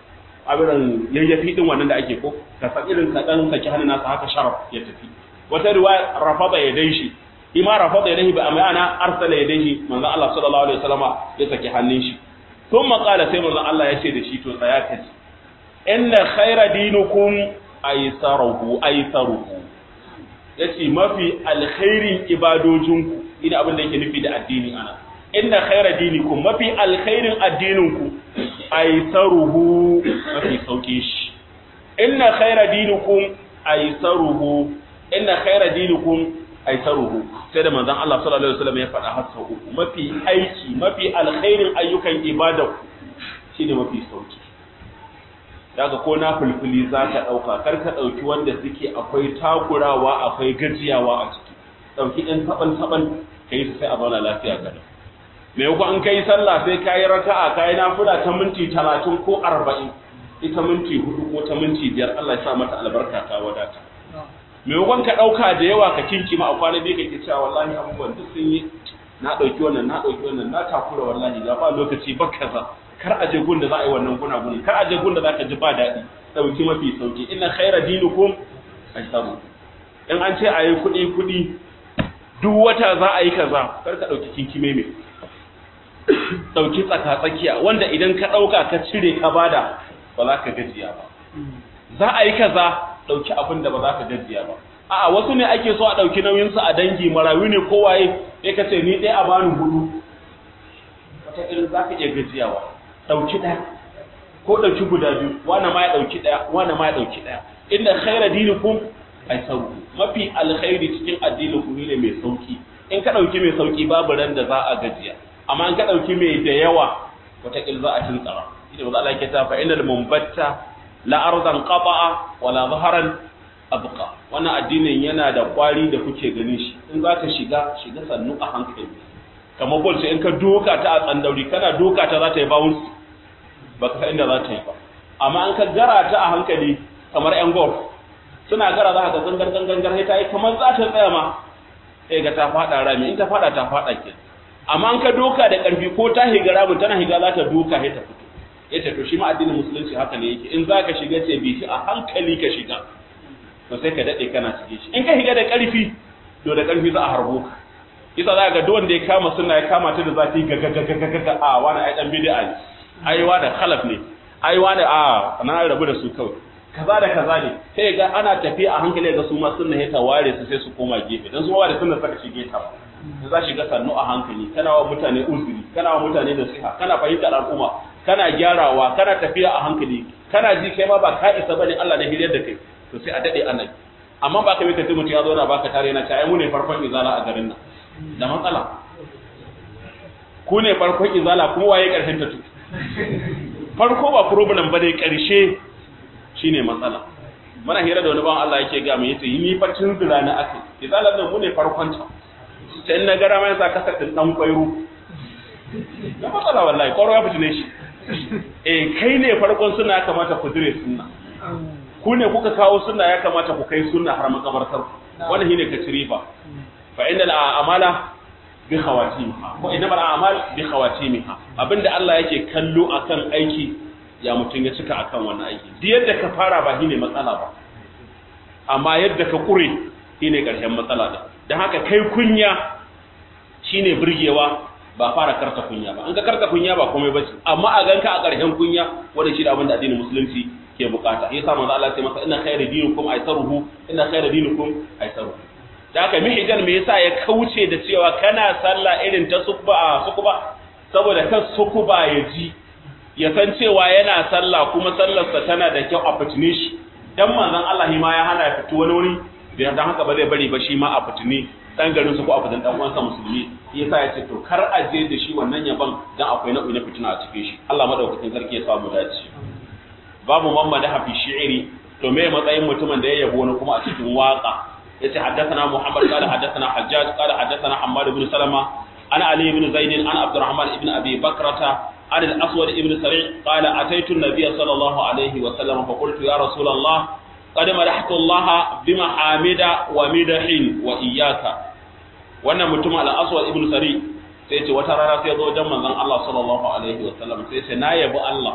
abiran yayyafi din wannan da ake ko ka san irin ka dan saki hannun nasa haka sharaf ya tafi wata riwaya rafada ya dai shi ima rafada yadayhi bi amana arsala yadayhi manzo Allah sallallahu alaihi wasallama ya saki hannun shi thumma qala sai manzo Allah ya ce da shi to tsaya ka ji inna khayra dinukum aysaruhu aysaruhu yace mafi alkhairin ibadojinku ina abin da yake nufi da addini ana inna khayra dinikum mafi alkhairin addininku aysaruhu mafi sauki shi inna khayra dinukum aysaruhu inna khayra dinukum aisaruhu sai da manzon Allah sallallahu alaihi wasallam ya faɗa har sau uku mafi aiki mafi alkhairin ayyukan ibada shine mafi sauki daga ko na fulfuli za ka ɗauka kar ka ɗauki wanda suke akwai takurawa akwai gajiyawa a ciki ɗauki ɗan taɓan taɓan ka yi su sai a zauna lafiya gada me ko an kai sallah sai ka yi raka'a ka yi nafila ta minti talatin ko arba'in ita minti hudu ko ta minti biyar Allah ya sa mata albarka ta wadata maimakon ka ɗauka da yawa ka kinki ma a kwana biyu kake cewa wallahi abubuwan duk sun yi na ɗauki wannan na ɗauki wannan na takura wallahi ga ba lokaci ba kaza kar a je gun da za a yi wannan guna guni kar a je gun da za ka ji ba daɗi ɗauki mafi sauki inna khaira dinukum aisaru in an ce a yi kuɗi kuɗi duk wata za a yi kaza kar ka ɗauki kinkime mai ɗauki tsaka tsakiya wanda idan ka ɗauka ka cire ka bada ba za ka gajiya ba za a yi kaza ɗauki abin da ba za ka gajiya ba a'a wasu ne ake so a ɗauki nauyinsu a dangi marayu ne kowaye sai ka ce ni ɗaya a bani hudu wata irin za ka iya gajiyawa ɗauki ɗaya ko ɗauki guda biyu wani ma ya ɗauki ɗaya wani ma ya ɗauki ɗaya inda khaira dinikum ai sauki mafi alkhairi cikin addinin ku ne mai sauki in ka ɗauki mai sauki babu ran da za a gajiya amma in ka ɗauki mai da yawa wata za a tuntsara ina ba za a yake ta fa inal mumbatta la arzan qata'a wala zaharan abqa wannan addinin yana da kwari da kuke ganin shi in zaka shiga shiga sannu a hankali kamar bol sai in ka doka ta a tsandauri kana doka ta za ta yi bounce baka san inda za ta yi ba amma an ka gara ta a hankali kamar yan golf suna gara za ka ga gangar gangar sai ta yi kamar za ta tsaya ma sai ga ta fada rami in ta fada ta fada ke amma an ka doka da karfi ko ta higa ramin tana higa za ta doka sai ta fito yace to shi ma addinin musulunci haka ne yake in zaka shiga ce bi shi a hankali ka shiga to sai ka dade kana cike shi in ka shiga da karfi to da karfi za a harbo ka yasa za ga duk ya kama sunna ya kama ta da zafi ga ga ga ga ga a wani ai dan bid'a ne ai wani khalaf ne ai wani a na rabu da su kawai kaza da kaza ne sai ga ana tafiya a hankali ga su ma sunna ya ta ware su sai su koma gefe dan su ma da sunna saka shige ta da za shiga sannu a hankali kana wa mutane uzuri kana wa mutane nasiha kana fahimtar al'umma kana gyarawa kana tafiya a hankali kana ji kai ma ba ka isa bane Allah na hiryar da kai to sai a dade annabi amma ba ka bi ka ji mutum ya zo na baka tare na ta ai mu ne farkon izala a garin nan da matsala ku ne farkon izala kuma waye karshen ta tu farko ba problem ba dai karshe shine matsala muna hira da wani ban Allah yake ga mu yace yi ni farcin zira na akai izalar nan mu ne farkon ta ta in na gara mai sa kasar din dan kwairo da matsala wallahi kwaro ya fitine shi eh kai ne farkon suna ya kamata ku dire sunna ku ne kuka kawo sunna ya kamata ku kai sunna har makabartar wannan shine ka ci riba fa innal a'mala bi khawatimiha ko innamal a'mal bi khawatimiha abinda Allah yake kallo akan aiki ya mutun ya cika akan wannan aiki duk yadda ka fara ba shine matsala ba amma yadda ka kure shine karshen matsala din dan haka kai kunya shine burgewa ba fara karta kunya ba an ga karta kunya ba komai bace amma a ganka a karshen kunya wanda shi da abinda addinin musulunci ke bukata yasa manzo Allah ya ce masa inna khayra dinukum aisaruhu inna khayra dinukum aisaruhu da haka mihijan me yasa ya kauce da cewa kana sallah irin ta sukuba sukuba saboda kan sukuba ya ji ya san cewa yana sallah kuma sallarsa tana da kyau a fitine shi dan manzon Allah ma ya hana ya fito wani wuri da dan haka ba zai bari ba shi ma a fitine dan garin su ko a fitin dan uwansa musulmi yasa ya ce to kar a je da shi wannan yaban dan akwai nau'i na fitina a cikin shi Allah madaukakin sarki ya samu dace babu mamma da hafi shi'iri to me matsayin mutumin da ya yabo wani kuma a cikin waka yace haddathana Muhammad qala haddathana Hajjaj qala haddathana Hammad ibn Salama ana Ali ibn Zaid an Abdurrahman ibn Abi Bakrata an al-Aswad ibn Sari' qala ataitu an-nabiy sallallahu alayhi wa sallam fa qultu ya Rasul Allah qad madahtu Allah bima hamida wa midahin wa iyyaka wannan mutum al-Aswad ibn Sari' sai ce wata rana sai zo wajen manzon Allah sallallahu alaihi wa sallam sai ce na yabi Allah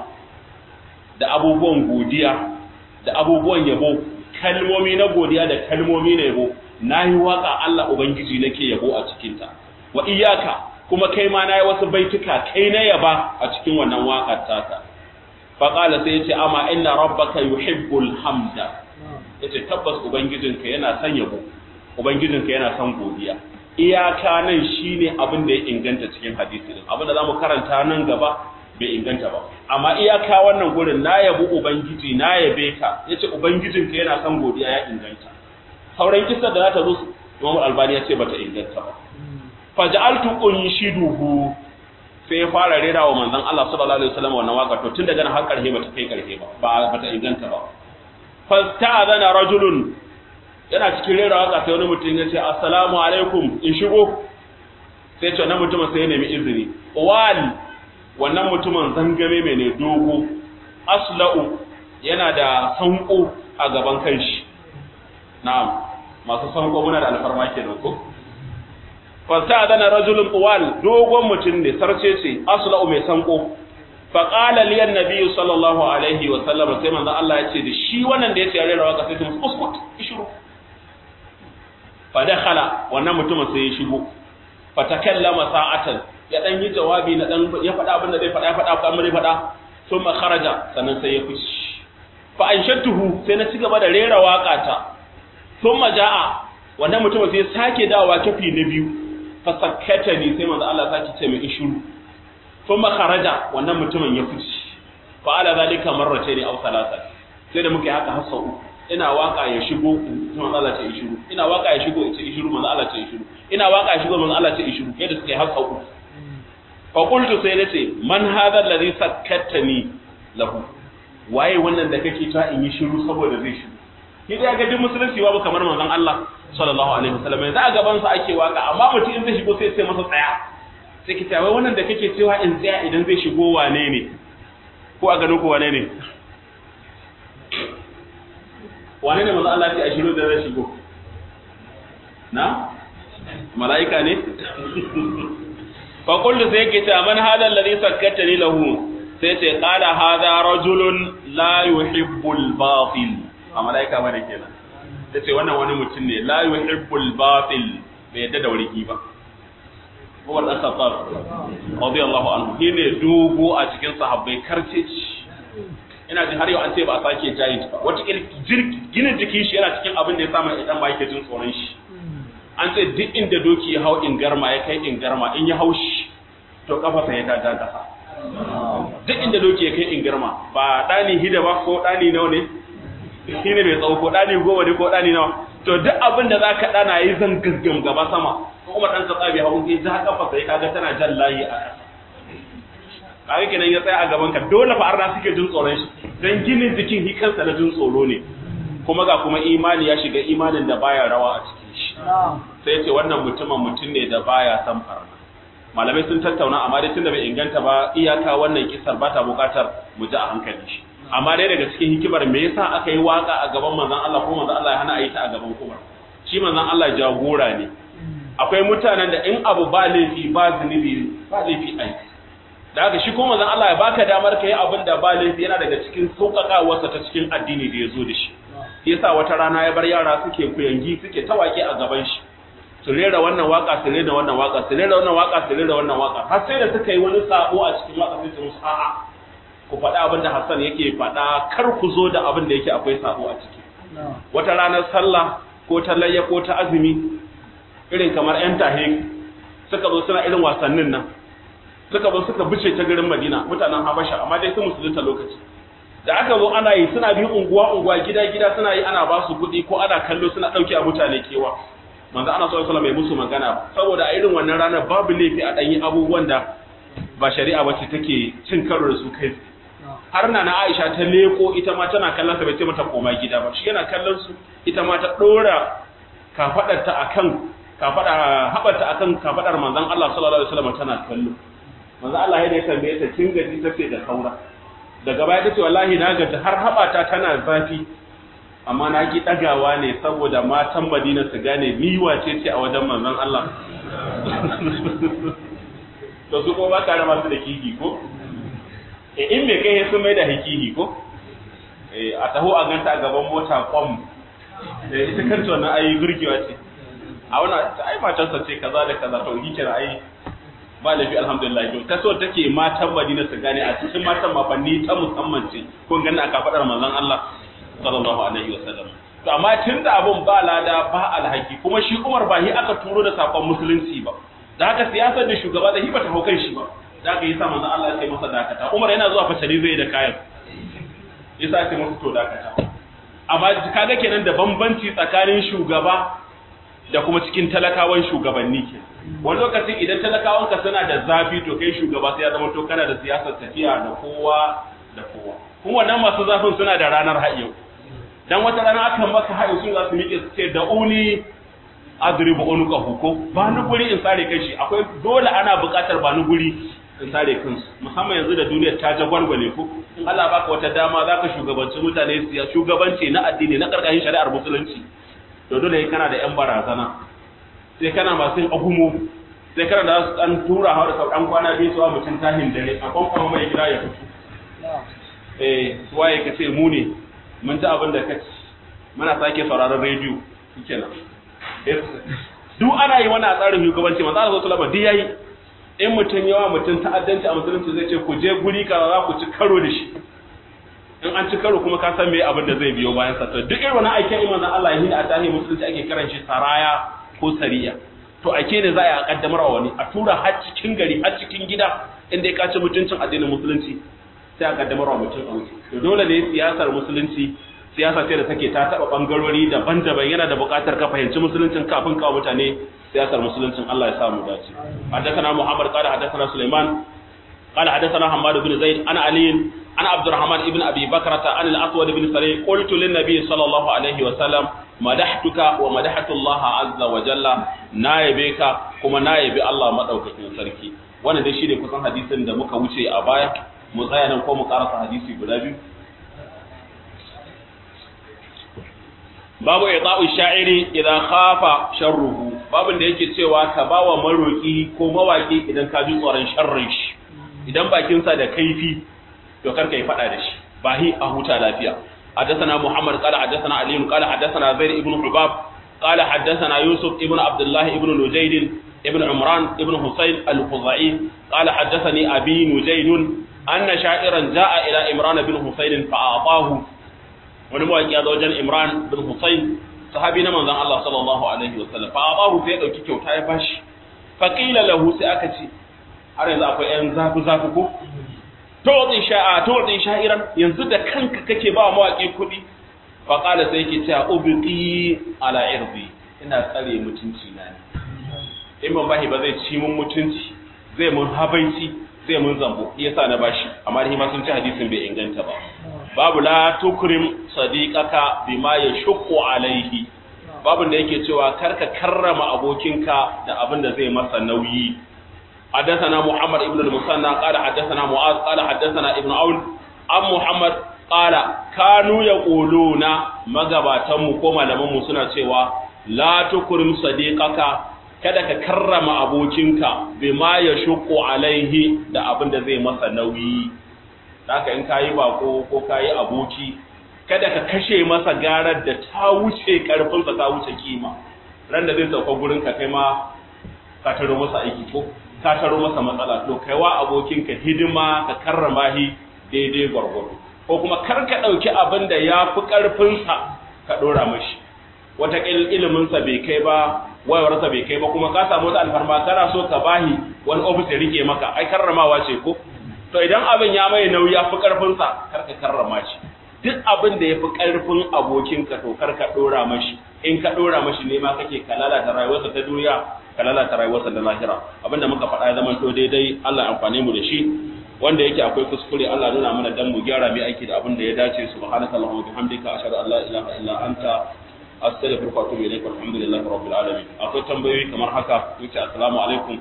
da abubuwan godiya da abubuwan yabo kalmomi na godiya da kalmomi na yabo na yi waka Allah Ubangiji nake yabo a cikinta wa iyaka kuma kai ma na yi wasu baituka kai na yaba a cikin wannan waƙar taka faƙala sai ya ce amma inna rabbaka yuhibbul hamda ya ce tabbas ubangijinka yana son yabo ubangijinka yana son godiya iyaka nan shine abin da ya inganta cikin hadisi din abin da zamu karanta nan gaba bai inganta ba amma iyaka wannan gurin na yabi ubangiji na yabe ka yace ubangijinka yana son godiya ya inganta sauran kissa da za ta zo Imam Albani ya ce bata inganta ba faj'altu unshiduhu sai ya fara rera wa manzon Allah sallallahu alaihi wasallam wannan waka to tun daga nan har karhe bata kai karhe ba ba bata inganta ba fasta'adana rajulun yana cikin rera waka sai wani mutum ya ce assalamu alaikum in shigo sai ce wannan mutumin sai ya nemi izini wal wannan mutumin zangame mai ne dogo asla'u yana da sanko a gaban kanshi na'am masu sanko muna da alfarma kenan ko fasta'adana rajulun wal dogon mutum ne sarce ce asla'u mai sanko faƙala liyan nabi sallallahu alaihi wa sallam sai manzo Allah ya ce da shi wannan da ya ce rera waka sai ta musu uskut ishuru fa dakhala wannan mutumin sai ya shigo fa takallama sa'atan ya dan yi jawabi na dan ya faɗa abin da zai faɗa ya faɗa ko amma zai faɗa thumma kharaja sannan sai ya fice fa anshattuhu sai na cigaba da rera waka ta thumma jaa wannan mutumin sai ya sake dawowa kafi na biyu fa sakkatani sai manzo Allah sake ce mai ishuru thumma kharaja wannan mutumin ya fice fa ala zalika marratayn aw thalatha sai da muke haka har sau ina waka ya shigo manzo Allah ce shiru ina waka ya shigo ce shiru manzo Allah ce shiru ina waka ya shigo manzo Allah ce shiru yadda suke har sau fa qultu sai nace man hadha alladhi sakkattani lahu waye wannan da kake ta in yi shiru saboda zai shiru ni da ga duk musulunci babu kamar manzon Allah sallallahu alaihi wasallam yanzu a gaban sa ake waka amma mutum in zai shigo sai sai masa tsaya sai ki wai wannan da kake cewa in tsaya idan zai shigo wane ne ko a ganin ku wane ne wane ne manzo Allah ya ce a shiru da zai shigo na mala'ika ne fa kullu sai yake cewa man hada alladhi sakkatani lahu sai ce qala hadha rajulun la yuhibbul batil a mala'ika bane kenan sai wannan wani mutum ne la yuhibbul batil bai yadda da warki ba Umar dan Khattab radiyallahu anhu shine dogo a cikin sahabbai karceci ina jin har yau an ce ba a sake giant ba wata gina jikin shi yana cikin abin da ya samu idan ba yake jin tsoron shi an ce duk inda doki ya hau ingarma ya kai ingarma in ya haushi to kafa sai ta ta kasa duk inda doki ya kai ingarma ba dani hida ba ko dani nawa ne shi ne mai tsawo ko dani goma ne ko dani nawa to duk abin da zaka dana yi zan gaggam gaba sama kuma dan ka tsabi hawo in ja kafa sai kaga tana jan layi a kasa kaga kenan ya tsaya a gaban ka dole fa arna suke jin tsoron shi dan ginin jikin hi kansa na jin tsoro ne kuma ga kuma imani ya shiga imanin da baya rawa a cikin shi sai ce wannan mutumin mutum ne da baya san farna malamai sun tattauna amma dai tunda bai inganta ba iyaka wannan kisar ba ta bukatar mu ji a hankali shi amma dai daga cikin hikimar me yasa aka yi waka a gaban manzon Allah ko manzon Allah ya hana a yi ta a gaban Umar shi manzon Allah jagora ne akwai mutanen da in abu ba laifi ba zunubi ba laifi ai da haka shi ko manzon Allah ya baka damar kai abin da ba laifi yana daga cikin sauƙaƙawarsa ta cikin addini da ya zo da shi yasa wata rana ya bar yara suke kuyangi suke tawake a gaban shi su rera wannan waka su rera wannan waka su rera wannan waka su rera wannan waka har sai da suka yi wani sabo a cikin waka sai su musu a'a ku faɗa abin da Hassan yake faɗa kar ku zo da abin da yake akwai sabo a ciki wata ranar sallah ko ta layya ko ta azumi irin kamar yan tahe suka zo suna irin wasannin nan suka zo suka bice ta garin Madina mutanen Habasha amma dai sun musulunta lokaci da aka zo ana yi suna bin unguwa unguwa gida gida suna yi ana ba su kuɗi ko ana kallo suna ɗauke a mutane kewa manzo ana sallallahu alaihi wasallam musu magana saboda a irin wannan ranar babu laifi a ɗanyi abubuwan da ba shari'a ba ce take cin karo da su kai har na na Aisha ta leko ita ma tana kallon sa bai ce mata koma gida ba shi yana kallon su ita ma ta dora kafadarta akan kafada habarta akan kafadar manzon Allah sallallahu alaihi wasallam tana kallo manzon Allah ya tambaye ta kin gaji tace da kaura daga baya tace wallahi na gaji har habata tana zafi amma na ki dagawa ne saboda matan Madina su gane ni wace ce a wajen manzon Allah to su ko ba ka da masu da kiki ko e in me kai sun mai da hakiki ko e a taho a ganta a gaban mota kwam e ita kanta wannan ai gurgewa ce a wannan ai matarsa ce kaza da kaza to hikira ai ba lafi alhamdulillah to ta so take matan Madina su gane a cikin matan mafanni ta musamman ce kun ganna aka fadar manzon Allah sallallahu alaihi wasallam to amma tunda abun ba lada ba alhaki kuma shi Umar ba hi aka turo da sakon musulunci ba da haka siyasar da shugaba da hi ba ta hau kan shi ba da aka yi sa manzon Allah ya ce masa dakata Umar yana zuwa fasali zai da kayan yasa ya ce masa to dakata amma kaga kenan da bambanci tsakanin shugaba da kuma cikin talakawan shugabanni ke wani lokacin idan talakawanka suna da zafi to kai shugaba sai ya zama to kana da siyasar tafiya da kowa da kowa kuma wannan masu zafin suna da ranar hayo dan wata rana aka maka hayo su za su miƙe su ce da uni adribu unuka huko ba ni guri in sare kai shi akwai dole ana buƙatar ba ni guri in sare kansu musamman yanzu da duniyar ta jagwalgwale ku in Allah baka wata dama zaka shugabanci mutane siya shugabanci na addini na karkashin shari'ar musulunci to dole kana da yan barazana sai kana masu yin agumo sai kana da su dan tura hawa da sauran kwana biyu suwa mutum tahin dare a kwankwama mai gida ya fito eh waye ka ce mu ne mun ji abin da ka ci muna sake sauraron rediyo kenan duk ana yi wani a tsarin shugabanci manzo Allah sallallahu alaihi wasallam yayi in mutum yawa mutum ta'addanci a musulunci zai ce ku je guri kaza za ku ci karo da shi in an ci karo kuma ka san me abin da zai biyo bayan sa to duk irin wannan aikin imanin Allah yayin a tarihi musulunci ake kiran shi saraya ko sariya to ake ne za a kaddamar wa wani a tura har cikin gari har cikin gida inda ya kaci mutuncin addinin musulunci sai a kaddamar wa mutum a wuce to dole ne siyasar musulunci siyasa ce da take ta taba bangarori daban-daban yana da buƙatar ka fahimci musuluncin kafin kawo mutane siyasar musuluncin Allah ya samu dace haddathana Muhammad qala haddathana Sulaiman qala haddathana Hammad ibn Zaid ana Ali ana Abdurrahman ibn Abi Bakrata an al-Aswad ibn Salih qultu lin nabiy sallallahu alaihi wa sallam madahtuka wa madahtu Allah azza wa jalla na yabe ka kuma na yabi Allah madaukakin sarki wannan dai shine kusan hadisin da muka wuce a baya mu tsaya nan ko mu karasa hadisi guda biyu babu ita'u sha'iri idan khafa sharruhu babin da yake cewa ka bawa maroki ko mawaki idan ka ji tsoron sharrin shi idan bakin sa da kaifi to kar ka yi fada da shi bahi a huta lafiya حدثنا محمد قال حدثنا علي قال حدثنا زيد ابن حباب قال حدثنا يوسف ابن عبد الله ابن نجيد ابن عمران ابن حسين الخزاعي قال حدثني أبي نجيد أن شاعرا جاء إلى إمران بن حسين فأعطاه wani mawaƙi ya zo wajen Imran bin Hussein sahabi na manzon Allah sallallahu alaihi wasallam fa abahu sai ya dauki kyauta ya bashi fa qila lahu sai aka ce har yanzu akwai yan zafi zafi ko tu'ti sha'a tu'ti sha'iran yanzu da kanka kake ba mawaki kuɗi fa qala sai yake cewa ubqi ala irdi ina tsare mutunci na ne in ban bashi ba zai ci mun mutunci zai mun habaici zai mun zambo yasa na bashi amma ni ma sun ci hadisin bai inganta ba babu la tukrim sadiqaka bima yashqu alaihi babun da yake cewa karka karrama abokinka da abin da zai masa nauyi حدثنا محمد ابن المثنى قال حدثنا معاذ قال حدثنا ابن عون عن محمد قال كانوا يقولون magabatanmu ko malamanmu suna cewa la tukrim sadiqaka kada ka karrama abokinka bima ya shuku alaihi da abin da zai masa nauyi haka in kayi bako ko kayi aboki kada ka kashe masa garar da ta wuce karfinsa ta wuce kima ran da zai sauka gurin ka kai ma ka taro masa aiki ko ka taro masa matsala to kaiwa abokinka hidima ka karrama shi daidai gwargwado ko kuma kar ka ɗauki abin da ya fi ƙarfinsa ka ɗora mashi wata iliminsa bai kai ba wayawarsa bai kai ba kuma ka samu wata alfarma kana so ka bahi wani ofis ya rike maka ai karramawa ce ko to idan abin ya mai nauyi ya fi ƙarfinsa kar ka karrama shi duk abin da ya fi ƙarfin abokinka to kar ka ɗora mashi in ka ɗora mashi ne ma kake ka lalata rayuwarsa ta duniya ka lalata rayuwarsa da lahira abinda muka faɗa ya zama to daidai Allah amfane mu da shi wanda yake akwai kuskure Allah nuna mana dan mu gyara mai aiki da abin da ya dace subhanaka allahumma bihamdika ashhadu an la ilaha illa anta astaghfiruka wa atubu ilaik walhamdulillahi rabbil alamin akwai tambayoyi kamar haka yace assalamu alaikum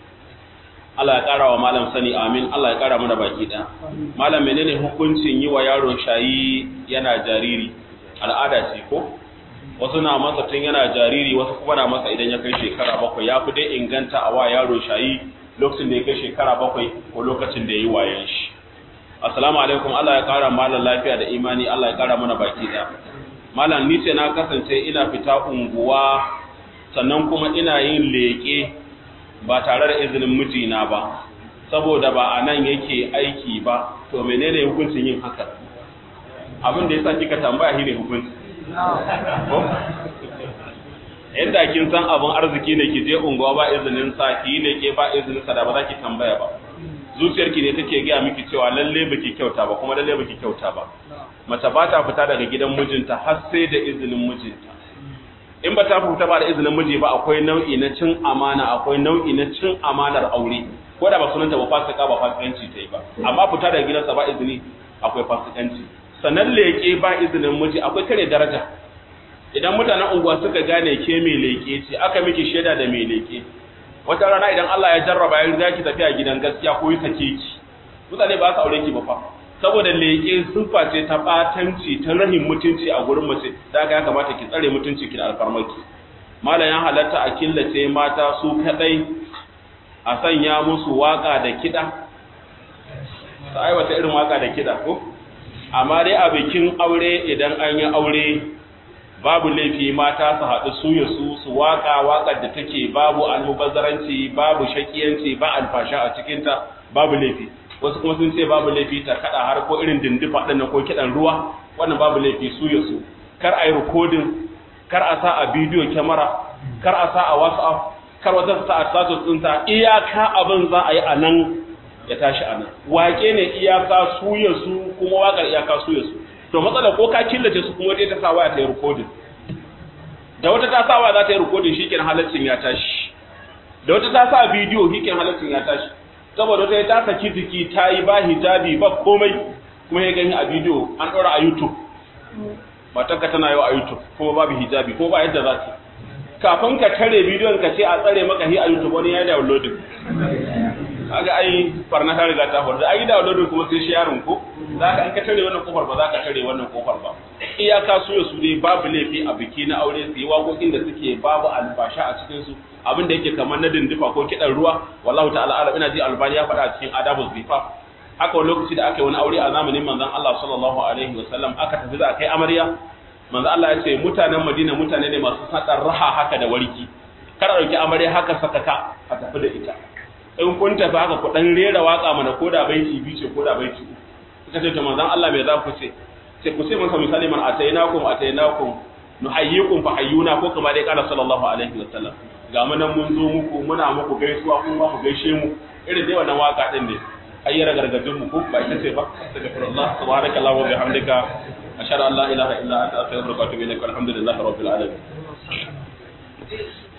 Allah ya ƙara wa malam sani amin Allah ya ƙara mana baki ɗaya malam menene hukuncin yi wa yaro shayi yana jariri al'ada ce ko wasu na masa tun yana jariri wasu kuma na masa idan ya kai shekara bakwai ya fi dai inganta a wa yaro shayi lokacin da ya kai shekara bakwai ko lokacin da ya yi wayan shi assalamu alaikum Allah ya kara malam lafiya da imani Allah ya kara mana baki ɗaya malam ni ce na kasance ina fita unguwa sannan kuma ina yin leƙe ba tare da izinin mijina ba saboda ba a nan yake aiki ba to menene hukuncin yin haka abin da yasa kika tambaya shi ne hukunci inda kin san abin arziki ne ki je unguwa ba izinin sa ki ne ke ba izinin sa da ba za ki tambaya ba zuciyarki ne take gaya miki cewa lalle baki kyauta ba kuma lalle baki kyauta ba mace ba ta fita daga gidan mijinta har sai da izinin mijinta in ba ta fita ba da izinin miji ba akwai nau'i na cin amana akwai nau'i na cin amanar aure ko da ba sunanta ba fasika ba fasikanci ta yi ba amma fita daga gidansa ba izini akwai fasikanci sannan leƙe ba izinin miji akwai kare daraja idan mutanen unguwa suka gane ke mai leƙe ce aka miki shaida da mai leƙe wata rana idan Allah ya jarraba ya riga ki tafiya gidan gaskiya ko yi sake ki mutane ba su aure ki ba fa saboda leƙe siffa ce ta batanci ta rahin mutunci a gurin mace da ya kamata ki tsare mutunci ki da alfarmaki malam ya halatta a killace mata su kadai a sanya musu waka da kiɗa ta aiwata irin waka da kiɗa ko amma dai a bikin aure idan an yi aure babu laifi mata su haɗu su ya su su waka waƙar da take babu almubazzaranci babu shakiyanci ba alfasha a cikinta babu laifi wasu kuma sun ce babu laifi ta kada har ko irin dindifa ɗin ko kiɗan ruwa wannan babu laifi su ya su kar a yi rikodin kar a sa a bidiyo kyamara kar a sa a whatsapp kar wata sa a status ɗinta iyaka abin za a yi a nan ya tashi a nan wake ne iyaka su ya su kuma waƙar iyaka su ya su to matsala ko ka killace su kuma wata ta sa waya ta yi rikodin da wata ta sa waya za ta yi rikodin shi kenan halaccin ya tashi da wata ta sa bidiyo shi kenan halaccin ya tashi saboda wata ta saki jiki ta yi ba hijabi ba komai kuma ya gani a bidiyo an ɗora a youtube matarka tana yau a youtube kuma babu hijabi ko ba yadda za ta kafin ka tare bidiyon ka ce a tsare maka hi a youtube wani ya downloading kaga ai farna ta riga ta faru da ai downloading kuma sai sharing ko zaka in ka tare wannan kofar ba za ka tare wannan kofar ba iyaka su ya su dai babu laifi a biki na aure su yi waƙoƙin da suke babu albasha a cikin su abin da yake kamar na dindifa ko kidan ruwa wallahu ta'ala alam ina ji albani ya faɗa a cikin adabul zifa haka wani lokaci da aka yi wani aure a zamanin manzon Allah sallallahu alaihi wa sallam aka tafi za a kai amarya manzon Allah ya ce mutanen Madina mutane ne masu sadar raha haka da warki kada dauki amarya haka sakaka a tafi da ita in kun tafi haka ku dan rera waka mana ko da baiti biyu ce ko da baiti uku suka ce to manzon Allah me za ku ce sai ku ce masa misali man atainakum atainakum nuhayyikum fa hayyuna ko kuma dai kana sallallahu alaihi wasallam ga mu nan mun zo muku muna muku gaisuwa kuma ku gaishe mu irin dai wannan waka din ne ayyara gargajin mu ko ba ita ce ba astaghfirullah subhanakallah wa bihamdika ashhadu an la ilaha illa anta astaghfiruka wa atubu ilaik alhamdulillahi rabbil alamin